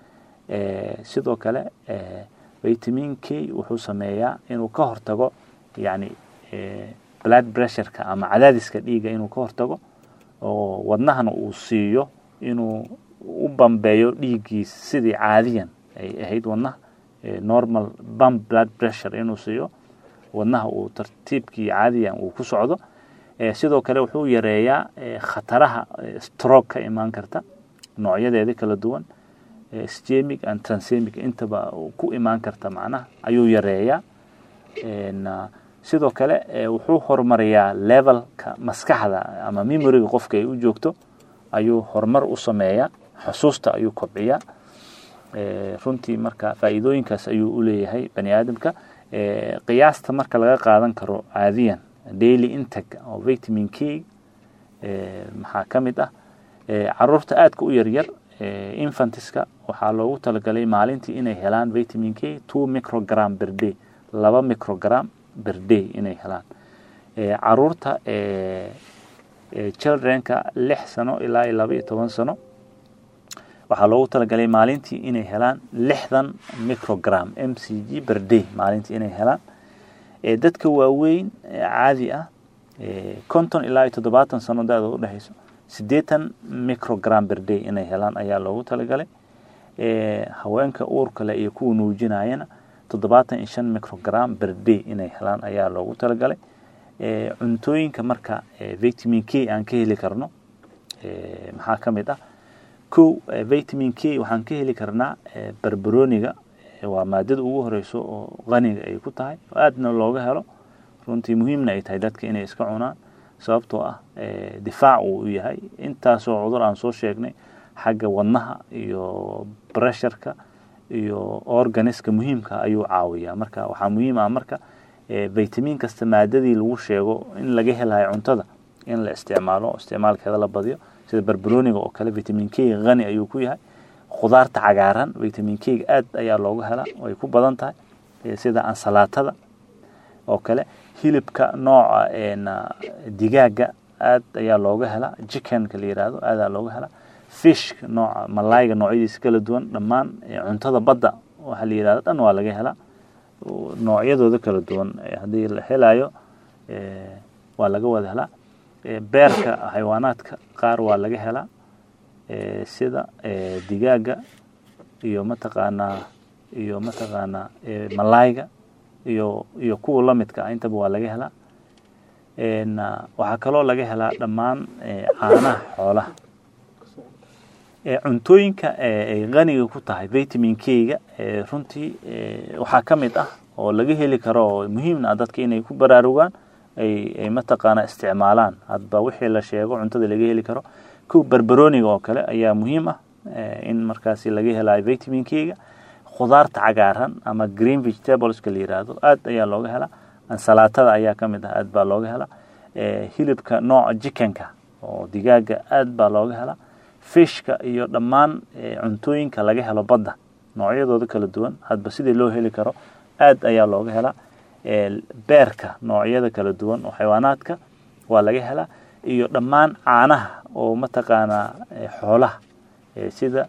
sidoo kale vitamin k wuxuu sameeyaa inuu ka hortago yani blood pressureka ama cadaadiska dhiiga inuu ka hortago oo wadnahana uu siiyo inuu u bambeeyo dhiiggiis sidii caadiyan ay ahayd wadnaha normal bum blood pressure inuu siiyo wadnaha uu tartiibkii caadiyan uu ku socdo sidoo kale wuxuu yareeyaa khataraha stroke ka imaan karta noocyadeeda kala duwan stemic and transemic intaba ku imaan karta macnaha ayuu yareeyaa sidoo kale wuxuu horumariyaa levelka maskaxda ama memoriga qofka ay u joogto ayuu horumar u sameeyaa xusuusta ayuu kobciyaa runtii marka faa'iidooyinkaas ayuu u leeyahay bani aadamka qiyaasta marka laga qaadan karo caadiyan daily intake oo vitamin k maxaa ka mid ah caruurta aadka u yaryar infantiska waxaa loogu talagalay maalintii inay helaan vitamin k two microgram per day laba microgram per day inay helaan caruurta childrenka lix sano ilaa iyo laba iyo toban sano waxaa loogu talagalay maalintii inay helaan lixdan microgram m c g per day maalintii inay helaan dadka waaweyn caadi ah konton ilaa iyo toddobaatan sano da-da u dhexeyso siddeetan microgram per day inay helaan ayaa loogu talagalay haweenka uurkale iyo kuwa nuujinayana toddobaatan iyo shan microgram per day inay helaan ayaa loogu talagalay cuntooyinka marka vitamin k aan ka heli karno maxaa ka mid ah kow vitamin k waxaan ka heli karnaa barbaroniga waa maadada ugu horeyso oo qaniga ay ku tahay oo aadna looga helo runtii muhiimna ay tahay dadka inay iska cunaan sababtoo ah difaac uu u yahay intaasoo cudur aan soo sheegnay xagga wadnaha iyo bresharka iyo organiska muhiimka ayuu caawiyaa marka waxaa muhiim ah marka vitamin kasta maadadii lagu sheego in laga helayo cuntada in la isticmaalo isticmaalkeeda la badiyo sida barbaroniga oo kale vitamin k hani ayuu ku yahay khudaarta cagaaran vitamin k aad ayaa looga helaa ay ku badan tahay sida ansalaatada oo kale hilibka nooca digaaga aad ayaa looga helaa chickenka la yihahdo aadaa looga helaa fishka nooca malayga noocyadiisa kala duwan dhammaan cuntada badda waxaa la yihahdo dhan waa laga helaa noocyadooda kala duwan haddii la helayo waa laga wada helaa beerka xayawaanaadka qaar waa laga helaa sida digaaga iyo mataqaanaa iyo mataqaanaa malayga iyo iyo kuwa lamidka ah intaba waa laga helaa waxaa kaloo laga helaa dhammaan caanaha xoolaha cuntooyinka ay qaniga ku tahay vitamin k-ga runtii waxaa ka mid ah oo laga heli karo oo muhiimna ah dadka inay ku baraarugaan ay mataqaana isticmaalaan hadba wixii la sheego cuntada laga heli karo kow barbaroniga oo kale ayaa muhiim ah in markaasi laga helayo vitaminkeyga khudaarta cagaaran ama green vegetables-ka la yiraahdo aad ayaa looga helaa ansalaatada ayaa ka mid ah aad baa looga helaa hilibka nooca jikanka oo digaaga aad baa looga helaa fishka iyo dhammaan cuntooyinka laga helo badda noocyadooda kala duwan hadba sidii loo heli karo aad ayaa looga helaa beerka noocyada kala duwan oo xayawaanaadka waa laga helaa iyo dhammaan caanaha oo mataqaanaa xoolaha sida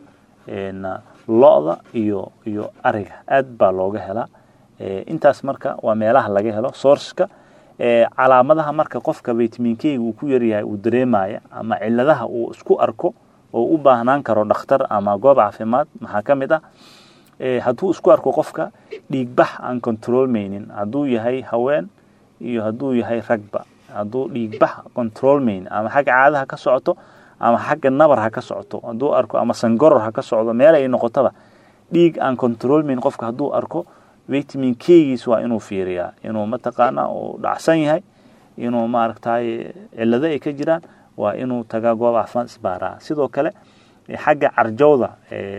lo-da iyo iyo ariga aad baa looga helaa intaas marka waa meelaha laga helo sourceka calaamadaha marka qofka vitaminkeyga uu ku yaryahay uu dareemaya ama ciladaha uu isku arko oo u baahnaan karo dhakhtar ama goob caafimaad maxaa ka mid ah hadduu isku arko qofka dhiigbax aan controlmaynin hadduu yahay haween iyo hadduu yahay ragba hadduu dhiigbax controlmaynin ama xagga caadaha ka socoto ama xagga nabar ha ka socoto hadduu arko ama sangoror ha ka socdo meel ay noqotaba dhiig aan controlmaynin qofka hadduu arko vitamin kgiis waa inuu fiiriyaa inuu mataqaana uu dhacsan yahay inuu maaragtay cilado ay ka jiraan waa inuu tagaa goob caafimaad isbaaraa sidoo kale xagga carjowda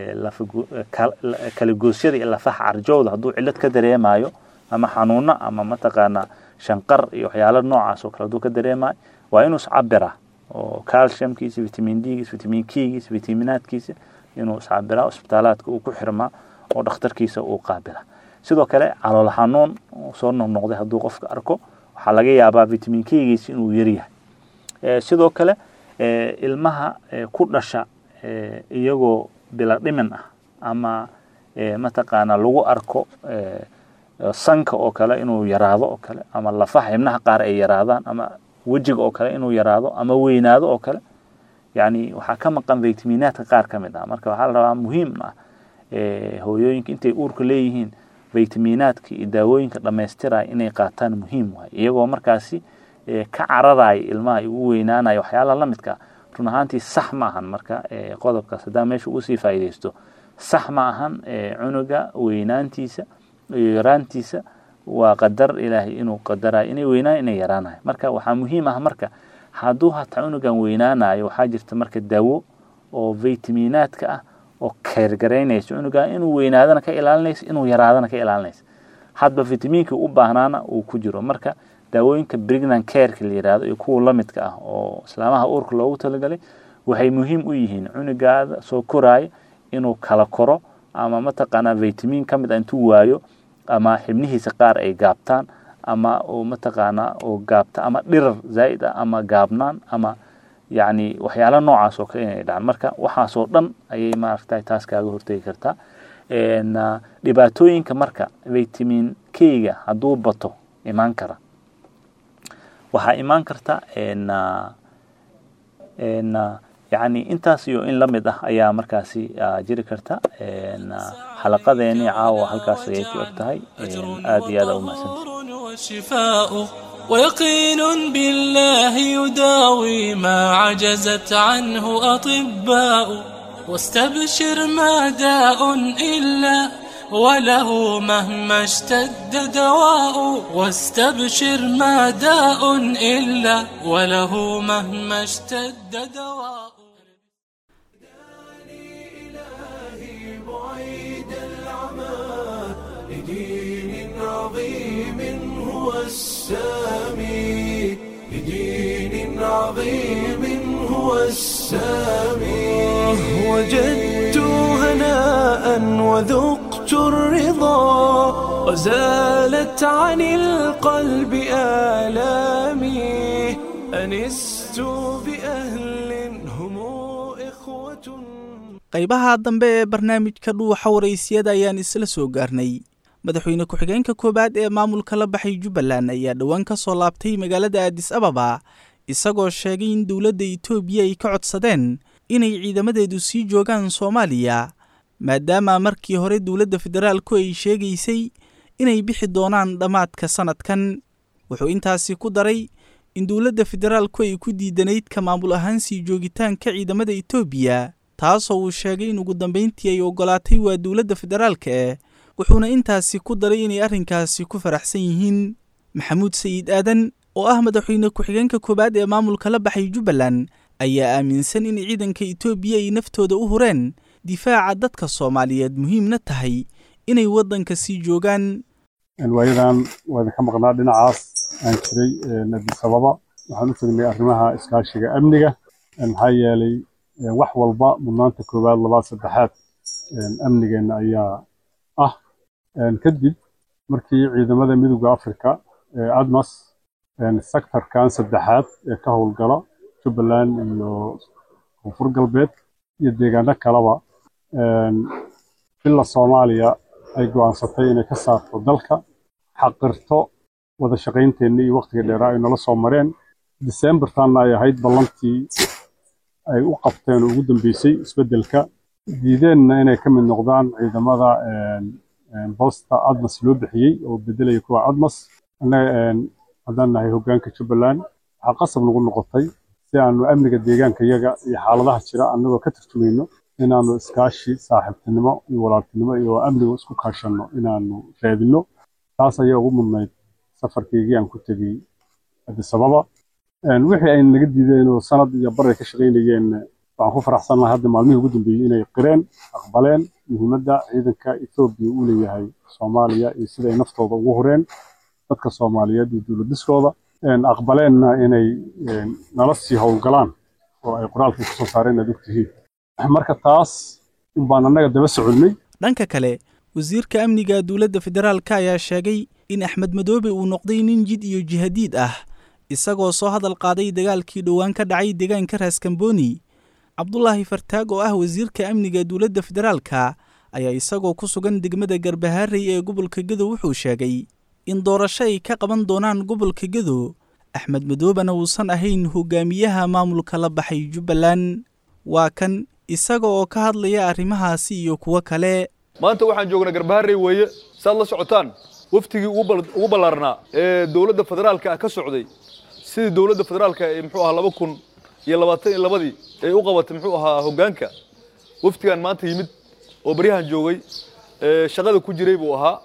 kalagoosyada iyo lafaha carjowda hadduu cilad ka dareemayo ama xanuuno ama mataqaana shanqar iyo waxyaala noocaas oo kale hadduu ka dareemayo waa inuu iscabiraa oo calciumkiisa vitamin dgiisa vitamin kgiisa vitaminaadkiisa inuu iscabiraa isbitaalaadka uu ku xirmaa oo dhakhtarkiisa uu qaabila sidoo kale calool xanuun soo noqnoqday hadduu qofka arko waxaa laga yaabaa vitamin kgiisa inuu yaryahay sidoo kale ilmaha ku dhasha iyagoo bila dhimin ah ama mataqaana lagu arko sanka oo kale inuu yaraado oo kale ama lafaha xibnaha qaar ay yaraadaan ama wejiga oo kale inuu yaraado ama weynaado oo kale yani waxaa ka maqan vitaminaadka qaar ka mid ah marka waxaa la rabaa muhiim ah hooyooyinka intay uurka leeyihiin vitaminaadka iyo daawooyinka dhamaystiraya inay qaataan muhiim waay iyagoo markaasi ka cararaya ilmaha ugu weynaanaya waxyaalaha la midka run ahaantii sax ma ahan marka qodobkaas haddaa meesha ugu sii faa'iidaysto sax ma ahan cunuga weynaantiisa iyo yaraantiisa waa qadar ilaahay inuu qadarayo inay weynaayo inay yaraanayo marka waxaa muhiim ah marka hadduu hataa cunugan weynaanayo waxaa jirta marka daawo oo vitaminaadka ah oo keergaraynayso cunugan inuu weynaadana ka ilaalinayso inuu yaraadana ka ilaalinayso hadba vitamiinka u baahnaana uu ku jiro marka daawooyinka brignan careka la yirahdo iyo kuwa lamidka ah oo islaamaha uurka loogu talagalay waxay muhiim u yihiin cunugaada soo koraayo inuu kala koro ama mataqaanaa vitamin ka mid a intuu waayo ama xibnihiisa qaar ay gaabtaan ama mataqaanaa oo gaabta ama dhirar zaa'id ah ama gaabnaan ama yacni waxyaala noocaas oo kale inay dhacaan marka waxaasoo dhan ayay maaragtay taas kaaga hortegi kartaa dhibaatooyinka marka vitamin kga hadduu bato imaan kara waxaa imaan karta yani intaas iyo in la mid ah ayaa markaasi jiri karta xalaqadeeni caawa halkaas ayay ku eg tahay aad iyo aad umahsanta ويقين بالله يداوي ما عجزت عنه أطباء واستبشر ما داء إلا وله مهما اشتد دواء واستبشر ما داء إلا وله مهما اشتد دواء إلهي بعيد العمى لدين عظيم هو السامي لدين عظيم هو السامي وجدت هناء وذقت الرضا وزالت عن القلب آلامي أنست بأهل هم إخوة qaybaha dambe ee barnaamijka dhuuxa waraysiyada ayaan isla soo gaarnay madaxweyne ku-xigeenka koowaad ee maamulka la baxay jubbaland ayaa dhowaan ka soo laabtay magaalada aadis ababa isagoo sheegay in dowladda itoobiya ay ka codsadeen inay ciidamadeedu sii joogaan soomaaliya maadaama markii hore dowladda federaalku ay sheegaysay inay bixi doonaan dhammaadka sannadkan wuxuu intaasi ku daray in dowladda federaalku ay ku diidanayd ka maamul ahaan sii joogitaanka ciidamada itoobiya taasoo uu sheegay in ugu dambayntii ay oggolaatay waa dowladda federaalka eh wuxuuna intaasi ku daray inay arrinkaasi ku faraxsan yihiin maxamuud sayid aadan oo ah madaxweyne ku-xigeenka koowaad ee maamulka la baxay jubbaland ayaa aaminsan in ciidanka etoobiya ay naftooda u hureen difaaca dadka soomaaliyeed muhiimna tahay inay waddanka sii joogaan waayadan waa idinka maqnaa dhinacaas aan jiray adis ababa waxaan u tegnay arrimaha iskaashiga amniga maxaa yeelay wax walba mudnaanta koowaad labaad saddexaad amnigeenna ayaa ah kadib markii ciidamada midowda africa ee admas sektorkan saddexaad ee ka howlgala jubbaland iyo koonfur galbeed iyo deegaano kaleba villa soomaaliya ay go'aansatay inay ka saarto dalka xaqirto wada shaqaynteenna iyo wakhtiga dheeraa ay nala soo mareen disembartanna ay ahayd ballantii ay u qabteen oo ugu dambeysay isbeddelka diideenna inay ka mid noqdaan ciidamada bosta admas loo bixiyey oo bedelaya kuwa admas annaga haddaan nahay hoggaanka jubbaland waxaa qasab nagu noqotay si aanu amniga deegaanka yaga iyo xaaladaha jira annagoo ka tarjumayno inaanu iskaashi saaxiibtinimo iyo walaaltinimo iyo amniga isku kaashanno inaanu raadinno taas ayaa ugu mudnayd safarkaygii aan ku tegey addis ababa wixii ay naga diideen oo sanad iyo bar ay ka shaqaynayeen waxaan ku faraxsanahay hadda maalmihii ugu dambeeyey inay qireen aqbaleen muhiimadda ciidanka etoobiya uu leeyahay soomaaliya iyo sida ay naftooda ugu hureen dadka soomaaliyeed iyo dowladiskooda aqbaleenna inay nala sii howlgalaan oo ay qoraalkii kusoo saareen aad ogtihiin marka taas unbaan annaga daba soconnay dhanka kale wasiirka amniga dowladda federaalka ayaa sheegay in axmed madoobe uu noqday nin jid iyo jihadiid ah isagoo soo hadal qaaday dagaalkii dhowaan ka dhacay deegaanka raaskambooni cabdulaahi fartaag oo ah wasiirka amniga dowladda federaalka ayaa isagoo ku sugan degmada garbaharey ee gobolka gedo wuxuu sheegay in doorasho ay ka qaban doonaan gobolka gedo axmed madoobena uusan ahayn hogaamiyaha maamulka la baxay jubbaland waa kan isaga oo ka hadlaya arrimahaasi iyo kuwo kale maanta waxaan joognaa garbaharey weeye saad la socotaan waftigii ugu ballaarnaa ee dowladda federaalka ah ka socday sidii dowladda federaalka ee muxuu ahaa laba kun iyo labaatan iyo labadii ay u qabatay muxuu ahaa hoggaanka waftigan maanta yimid oo baryahan joogay ee shaqada ku jiray buu ahaa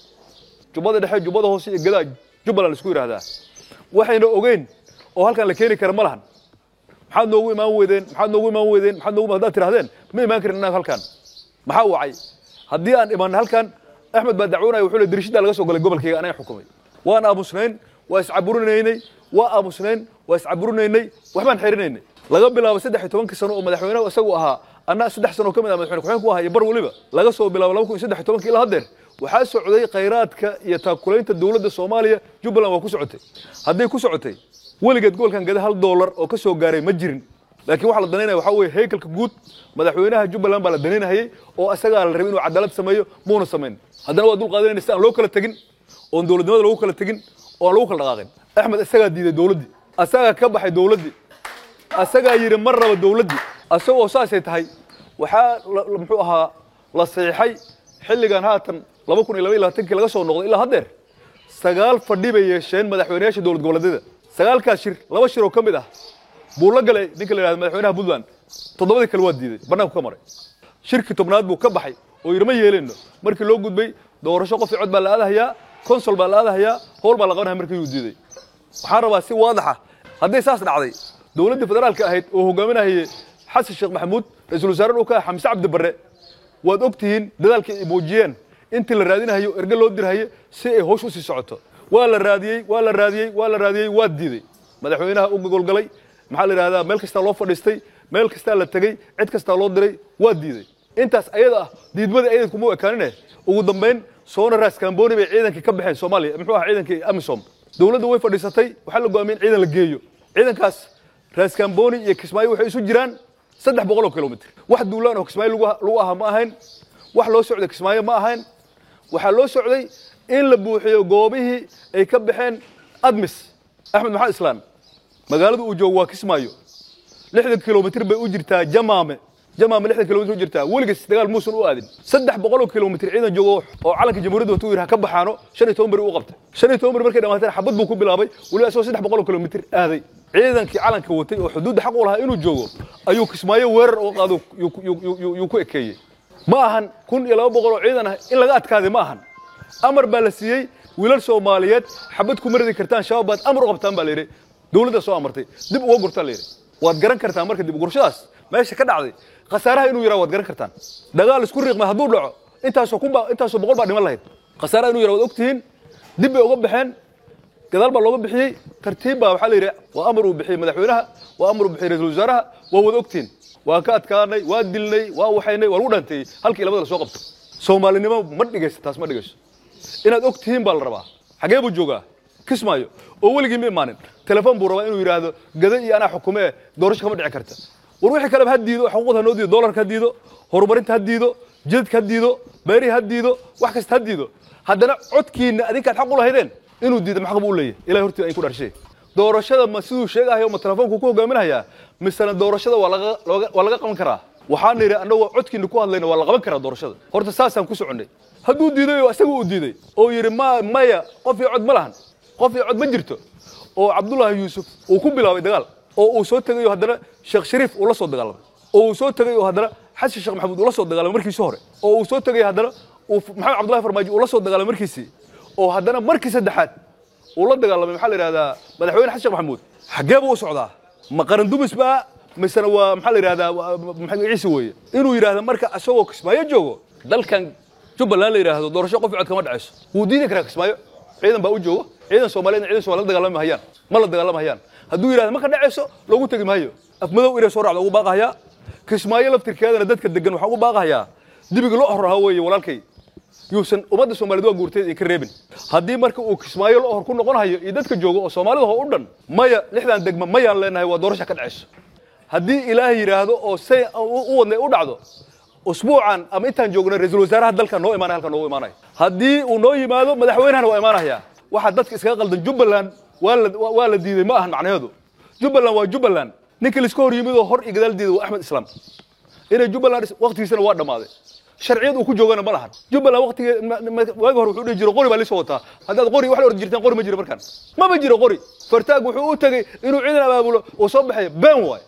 jubbada dhexe jubbada hoose iyo gadaa jubbaland isku yidhaahdaa waxayna ogeyn oo halkan la keeni kara ma lahan maxaad noogu imaan weydeen maxaad noogu imaan weydeen maxaad noogu haddaad tirahdeen ma imaan karin innaga halkan maxaa wacay haddii aan imaanay halkan axmed baa dacwoonaya wuxuu le dirishada laga soo galay gobolkayga anaga xukumay waan aamusnayn waa iscaburinaynay waa aamusnayn waa iscaburinaynay waxbaan xerinaynay laga bilaabo saddex iyo tobankii sano oo madaxweynaha isagu ahaa anna saddex sano ka mid ah madaxweyne ku-xigeenku ahaa iyo bar weliba laga soo bilaabo laba kun iyo saddex iyo tobankii ilaa haddeer waxaa socday khayraadka iyo taakulaynta dowladda soomaaliya jubbaland waa ku socotay hadday ku socotay weligeed gobolkan gada hal doolar oo ka soo gaaray ma jirin laakiin waxaa la danaynaya waxaa weeye haykalka guud madaxweynaha jubbaland baa la danaynahayay oo isagaa la rabay inuu cadaalad sameeyo muuna samayn haddana waa dul qaadanayna si aan loo kala tegin oon dowladnimada lagu kala tegin oo aan lagu kala dhaqaaqin axmed isagaa diiday dowladdii asagaa ka baxay dowladdii asagaa yidhi mar raba dowladdii asagoo saasay tahay waxaa muxuu ahaa la saxiixay xilligan haatan laba kun iyo laba iyo labaatankii laga soo noqday ilaa haddeer sagaal fadhi bay yeesheen madaxweynayaasha dowlad goboleedyada sagaalkaas shir laba shir oo ka mid ah buu la galay ninka la yidhahdo madaxweynaha puntland toddobadii kale waa diiday bannaanku ka maray shirkii tobnaad buu ka baxay oo yidhi ma yeelino markii loo gudbay doorasho qof cod baa la aadahayaa konsol baa la aadahayaa howl baa la qabanaya markii uu diiday waxaan rabaa si waadaxa hadday saas dhacday dowladdii federaalka ahayd oo hogaaminahayay xasan sheekh maxamuud ra-iisul wasaare dhulka ah xamse cabdi barre waad og tihiin dadaalkii ay muujiyeen intii la raadinahayo erge loo dirhaye si ay howsh u sii socoto waa la raadiyey waa la raadiyey waa la raadiyey waa diiday madaxweynaha u gogolgalay maxaa la yidhahdaa meel kastaa loo fadhiistay meel kastaa la tegey cid kastaa loo diray waa diiday intaas ayada ah diidmadii ayadad kuma ekaanine ugu dambayn soona raas kamboni bay ciidankii ka baxeen soomaaliya muxuu ahaa ciidankii amisom dowladda way fadhiisatay waxaa la go'aamiyey in ciidan la geeyo ciidankaas raas kamboni iyo kismaayo waxay isu jiraan saddex boqol oo kilomitr wax duulaan oo kismaayo lagu ahaa ma ahayn wax loo socday kismaayo ma ahayn waxaa loo socday in la buuxiyo goobihii ay ka baxeen admis axmed maxamed islaan magaalada uu joogo waa kismaayo lixdan kilomitr bay u jirtaa jamaame jamaame lixdan kilomitr u jirtaa weligiis dagaal muusan u aadin saddex boqol oo kilomitr ciidan joogo oo calanka jamhuuriyadda watu yidhaha ka baxaano shan iyo toban beri u qabtay shan iyo toban beri markay dhamaateen xabad buu ku bilaabay weliba isagoo saddex boqol oo kilomitr aaday ciidankii calanka watay oo xuduudda xaq u lahaa inuu joogo ayuu kismaayo weerar uga qaado yuu ku ekeeyey ma ahan kun iyo laba boqol oo ciidan ah in laga adkaaday ma ahan amar baa la siiyey wiilal soomaaliyeed xabad kuma ridi kartaan shabaab baad amar u qabtaan baa la yidhi dowladda soo amartay dib uga gurtaa la yidhi waad garan kartaan marka dib ugurashadaas meesha ka dhacday khasaaraha inuu yaraa waad garan kartaan dagaal isku riiqmay hadduu dhaco intaasoo kunba intaasoo boqol baa dhiman lahayd khasaaraha inuu yaraa waad ogtihiin dib bay uga baxeen gadaal baa looga bixiyey tartiib baa waxaa la yidhi waa amar uu bixiyey madaxweynaha waa amar uu bixiyey ra-iisul wasaaraha waa wada ogtihiin waa ka adkaanay waa dilnay waa waxaynay waa lagu dhaanteeyey halkii labada la soo qabto soomaalinimo ma dhigayso taas ma dhigayso inaad og tihiin baa la rabaa xagee buu joogaa kismaayo oo weligii ma imaanin telefoon buu rabaa inuu yidhaahdo gada iyo anaa xukumee doorasho kama dhici karta war wixii kaleba ha diido xuquuqda ha noo diido doolarka ha diido horumarinta ha diido jidadka ha diido beerihi ha diido wax kasta ha diido haddana codkiina adinkaad xaq u lahaydeen inuu diido maxaq buu u leeyahy ilahay hortii ayn ku dharshay doorashada ma siduu sheegahayo ma telefoonku ku hogaaminahayaa misena doorashada waa laga looga- waa laga qaban karaa waxaan nidhi annagoo codkiina ku hadlayna waa la qaban karaa doorashada horta saasaan ku soconnay hadduu diiday oo isaga uu diiday oo yidhi ma maya qof iyo cod ma lahan qof iyo cod ma jirto oo cabdullaahi yuusuf uu ku bilaabay dagaal oo uu soo tegayo haddana sheekh shariif uu la soo dagaalamay oo uu soo tegay oo haddana xasan sheekh maxamuud uu la soo dagaalamay markiisii hore oo uu soo tegay haddana uu maxamed cabdullahi farmaajo uu la soo dagaalamay markiisii oo haddana markii saddexaad uu la dagaalamay maxaa la yidhahdaa madaxweyne xasan sheekh maxamuud xaggee buu u socdaa ma qaran dumis baa misena waa maxaa la yidhahdaa waa- maxamed ciise weeye inuu yidhaahdo marka isagoo kismaayo joogo dalkan jubbaland la yidhaahdo doorasho qof cod kama dhacayso wuu diidi karaa kismaayo ciidan baa u joogo ciidan soomaaliyeed ciidan soomaaliya la dagaalami hayaan ma la dagaalami hayaan hadduu yidhahdo ma ka dhacayso loogu tegi maayo afmadow inay soo raacdo ugu baaqahayaa kismaayo laftirkeedana dadka degan waxaa ugu baaqahayaa dibiga loo horrahaa weeye walaalkay yuusan ummadda soomaaliyeed waa guurteed idinka reebin haddii marka uu kismaayo la hor ku noqon hayo iyo dadka jooga oo soomaalida oo u dhan maya lixdan degma mayaan leenahay waa doorasha ka dhacayso haddii ilaahay yidhaahdo oo say u u wadnay u dhacdo usbuucan ama intaan joognay ra-iisul wasaaraha dalka noo imaanaya halka noogu imaanaya haddii uu noo yimaado madaxweynahana waa imaanaya waxaa dadka iskaga qaldan jubbaland waa la waa la diiday ma ahan macnaheedu jubbaland waa jubbaland ninka laiska hor yimid oo hor iyo gadaal diiday waa axmed islaam inay jubbaland is- waqtigiisana waa dhammaaday sharciyad uu ku joogana ma lahan jubbaland waqtigee ma- ma- waagi hore wuxuu dhihi jiro qori baa lisoo wataa haddaad qori wax la ordi jirtaan qori ma jiro markaan mama jiro qori fartaag wuxuu u tegey inuu ciidan abaabulo oo soo baxayo been waay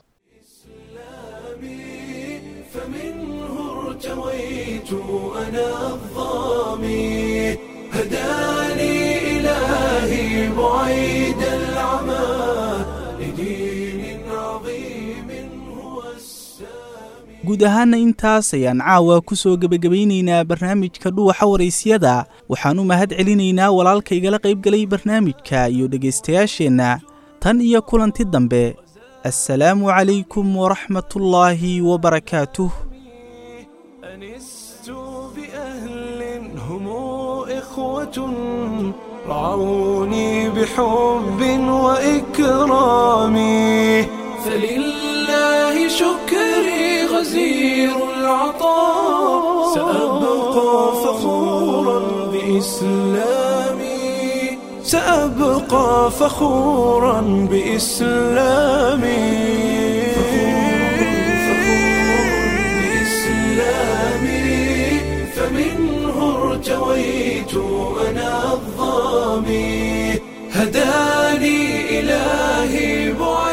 ارتويت أنا الظامي هداني إلهي بعيد العمى لدين عظيم هو guud ahaana intaas ayaan caawa ku soo gebagabaynaynaa barnaamijka dhuuxa waraysyada waxaan u mahad celinaynaa walaalka igala qaybgalay barnaamijka iyo dhegaystayaasheenna tan iyo kulanti dambe assalaamu calaykum waraxmatullaahi wabarakaatuh أنست بأهل هم إخوة رعوني بحب وإكرام فلله شكري غزير العطاء سأبقى فخورا بإسلامي سأبقى فخورا بإسلامي بإسلامي فمنه ارتويت أنا الظامي هداني إلهي بعيد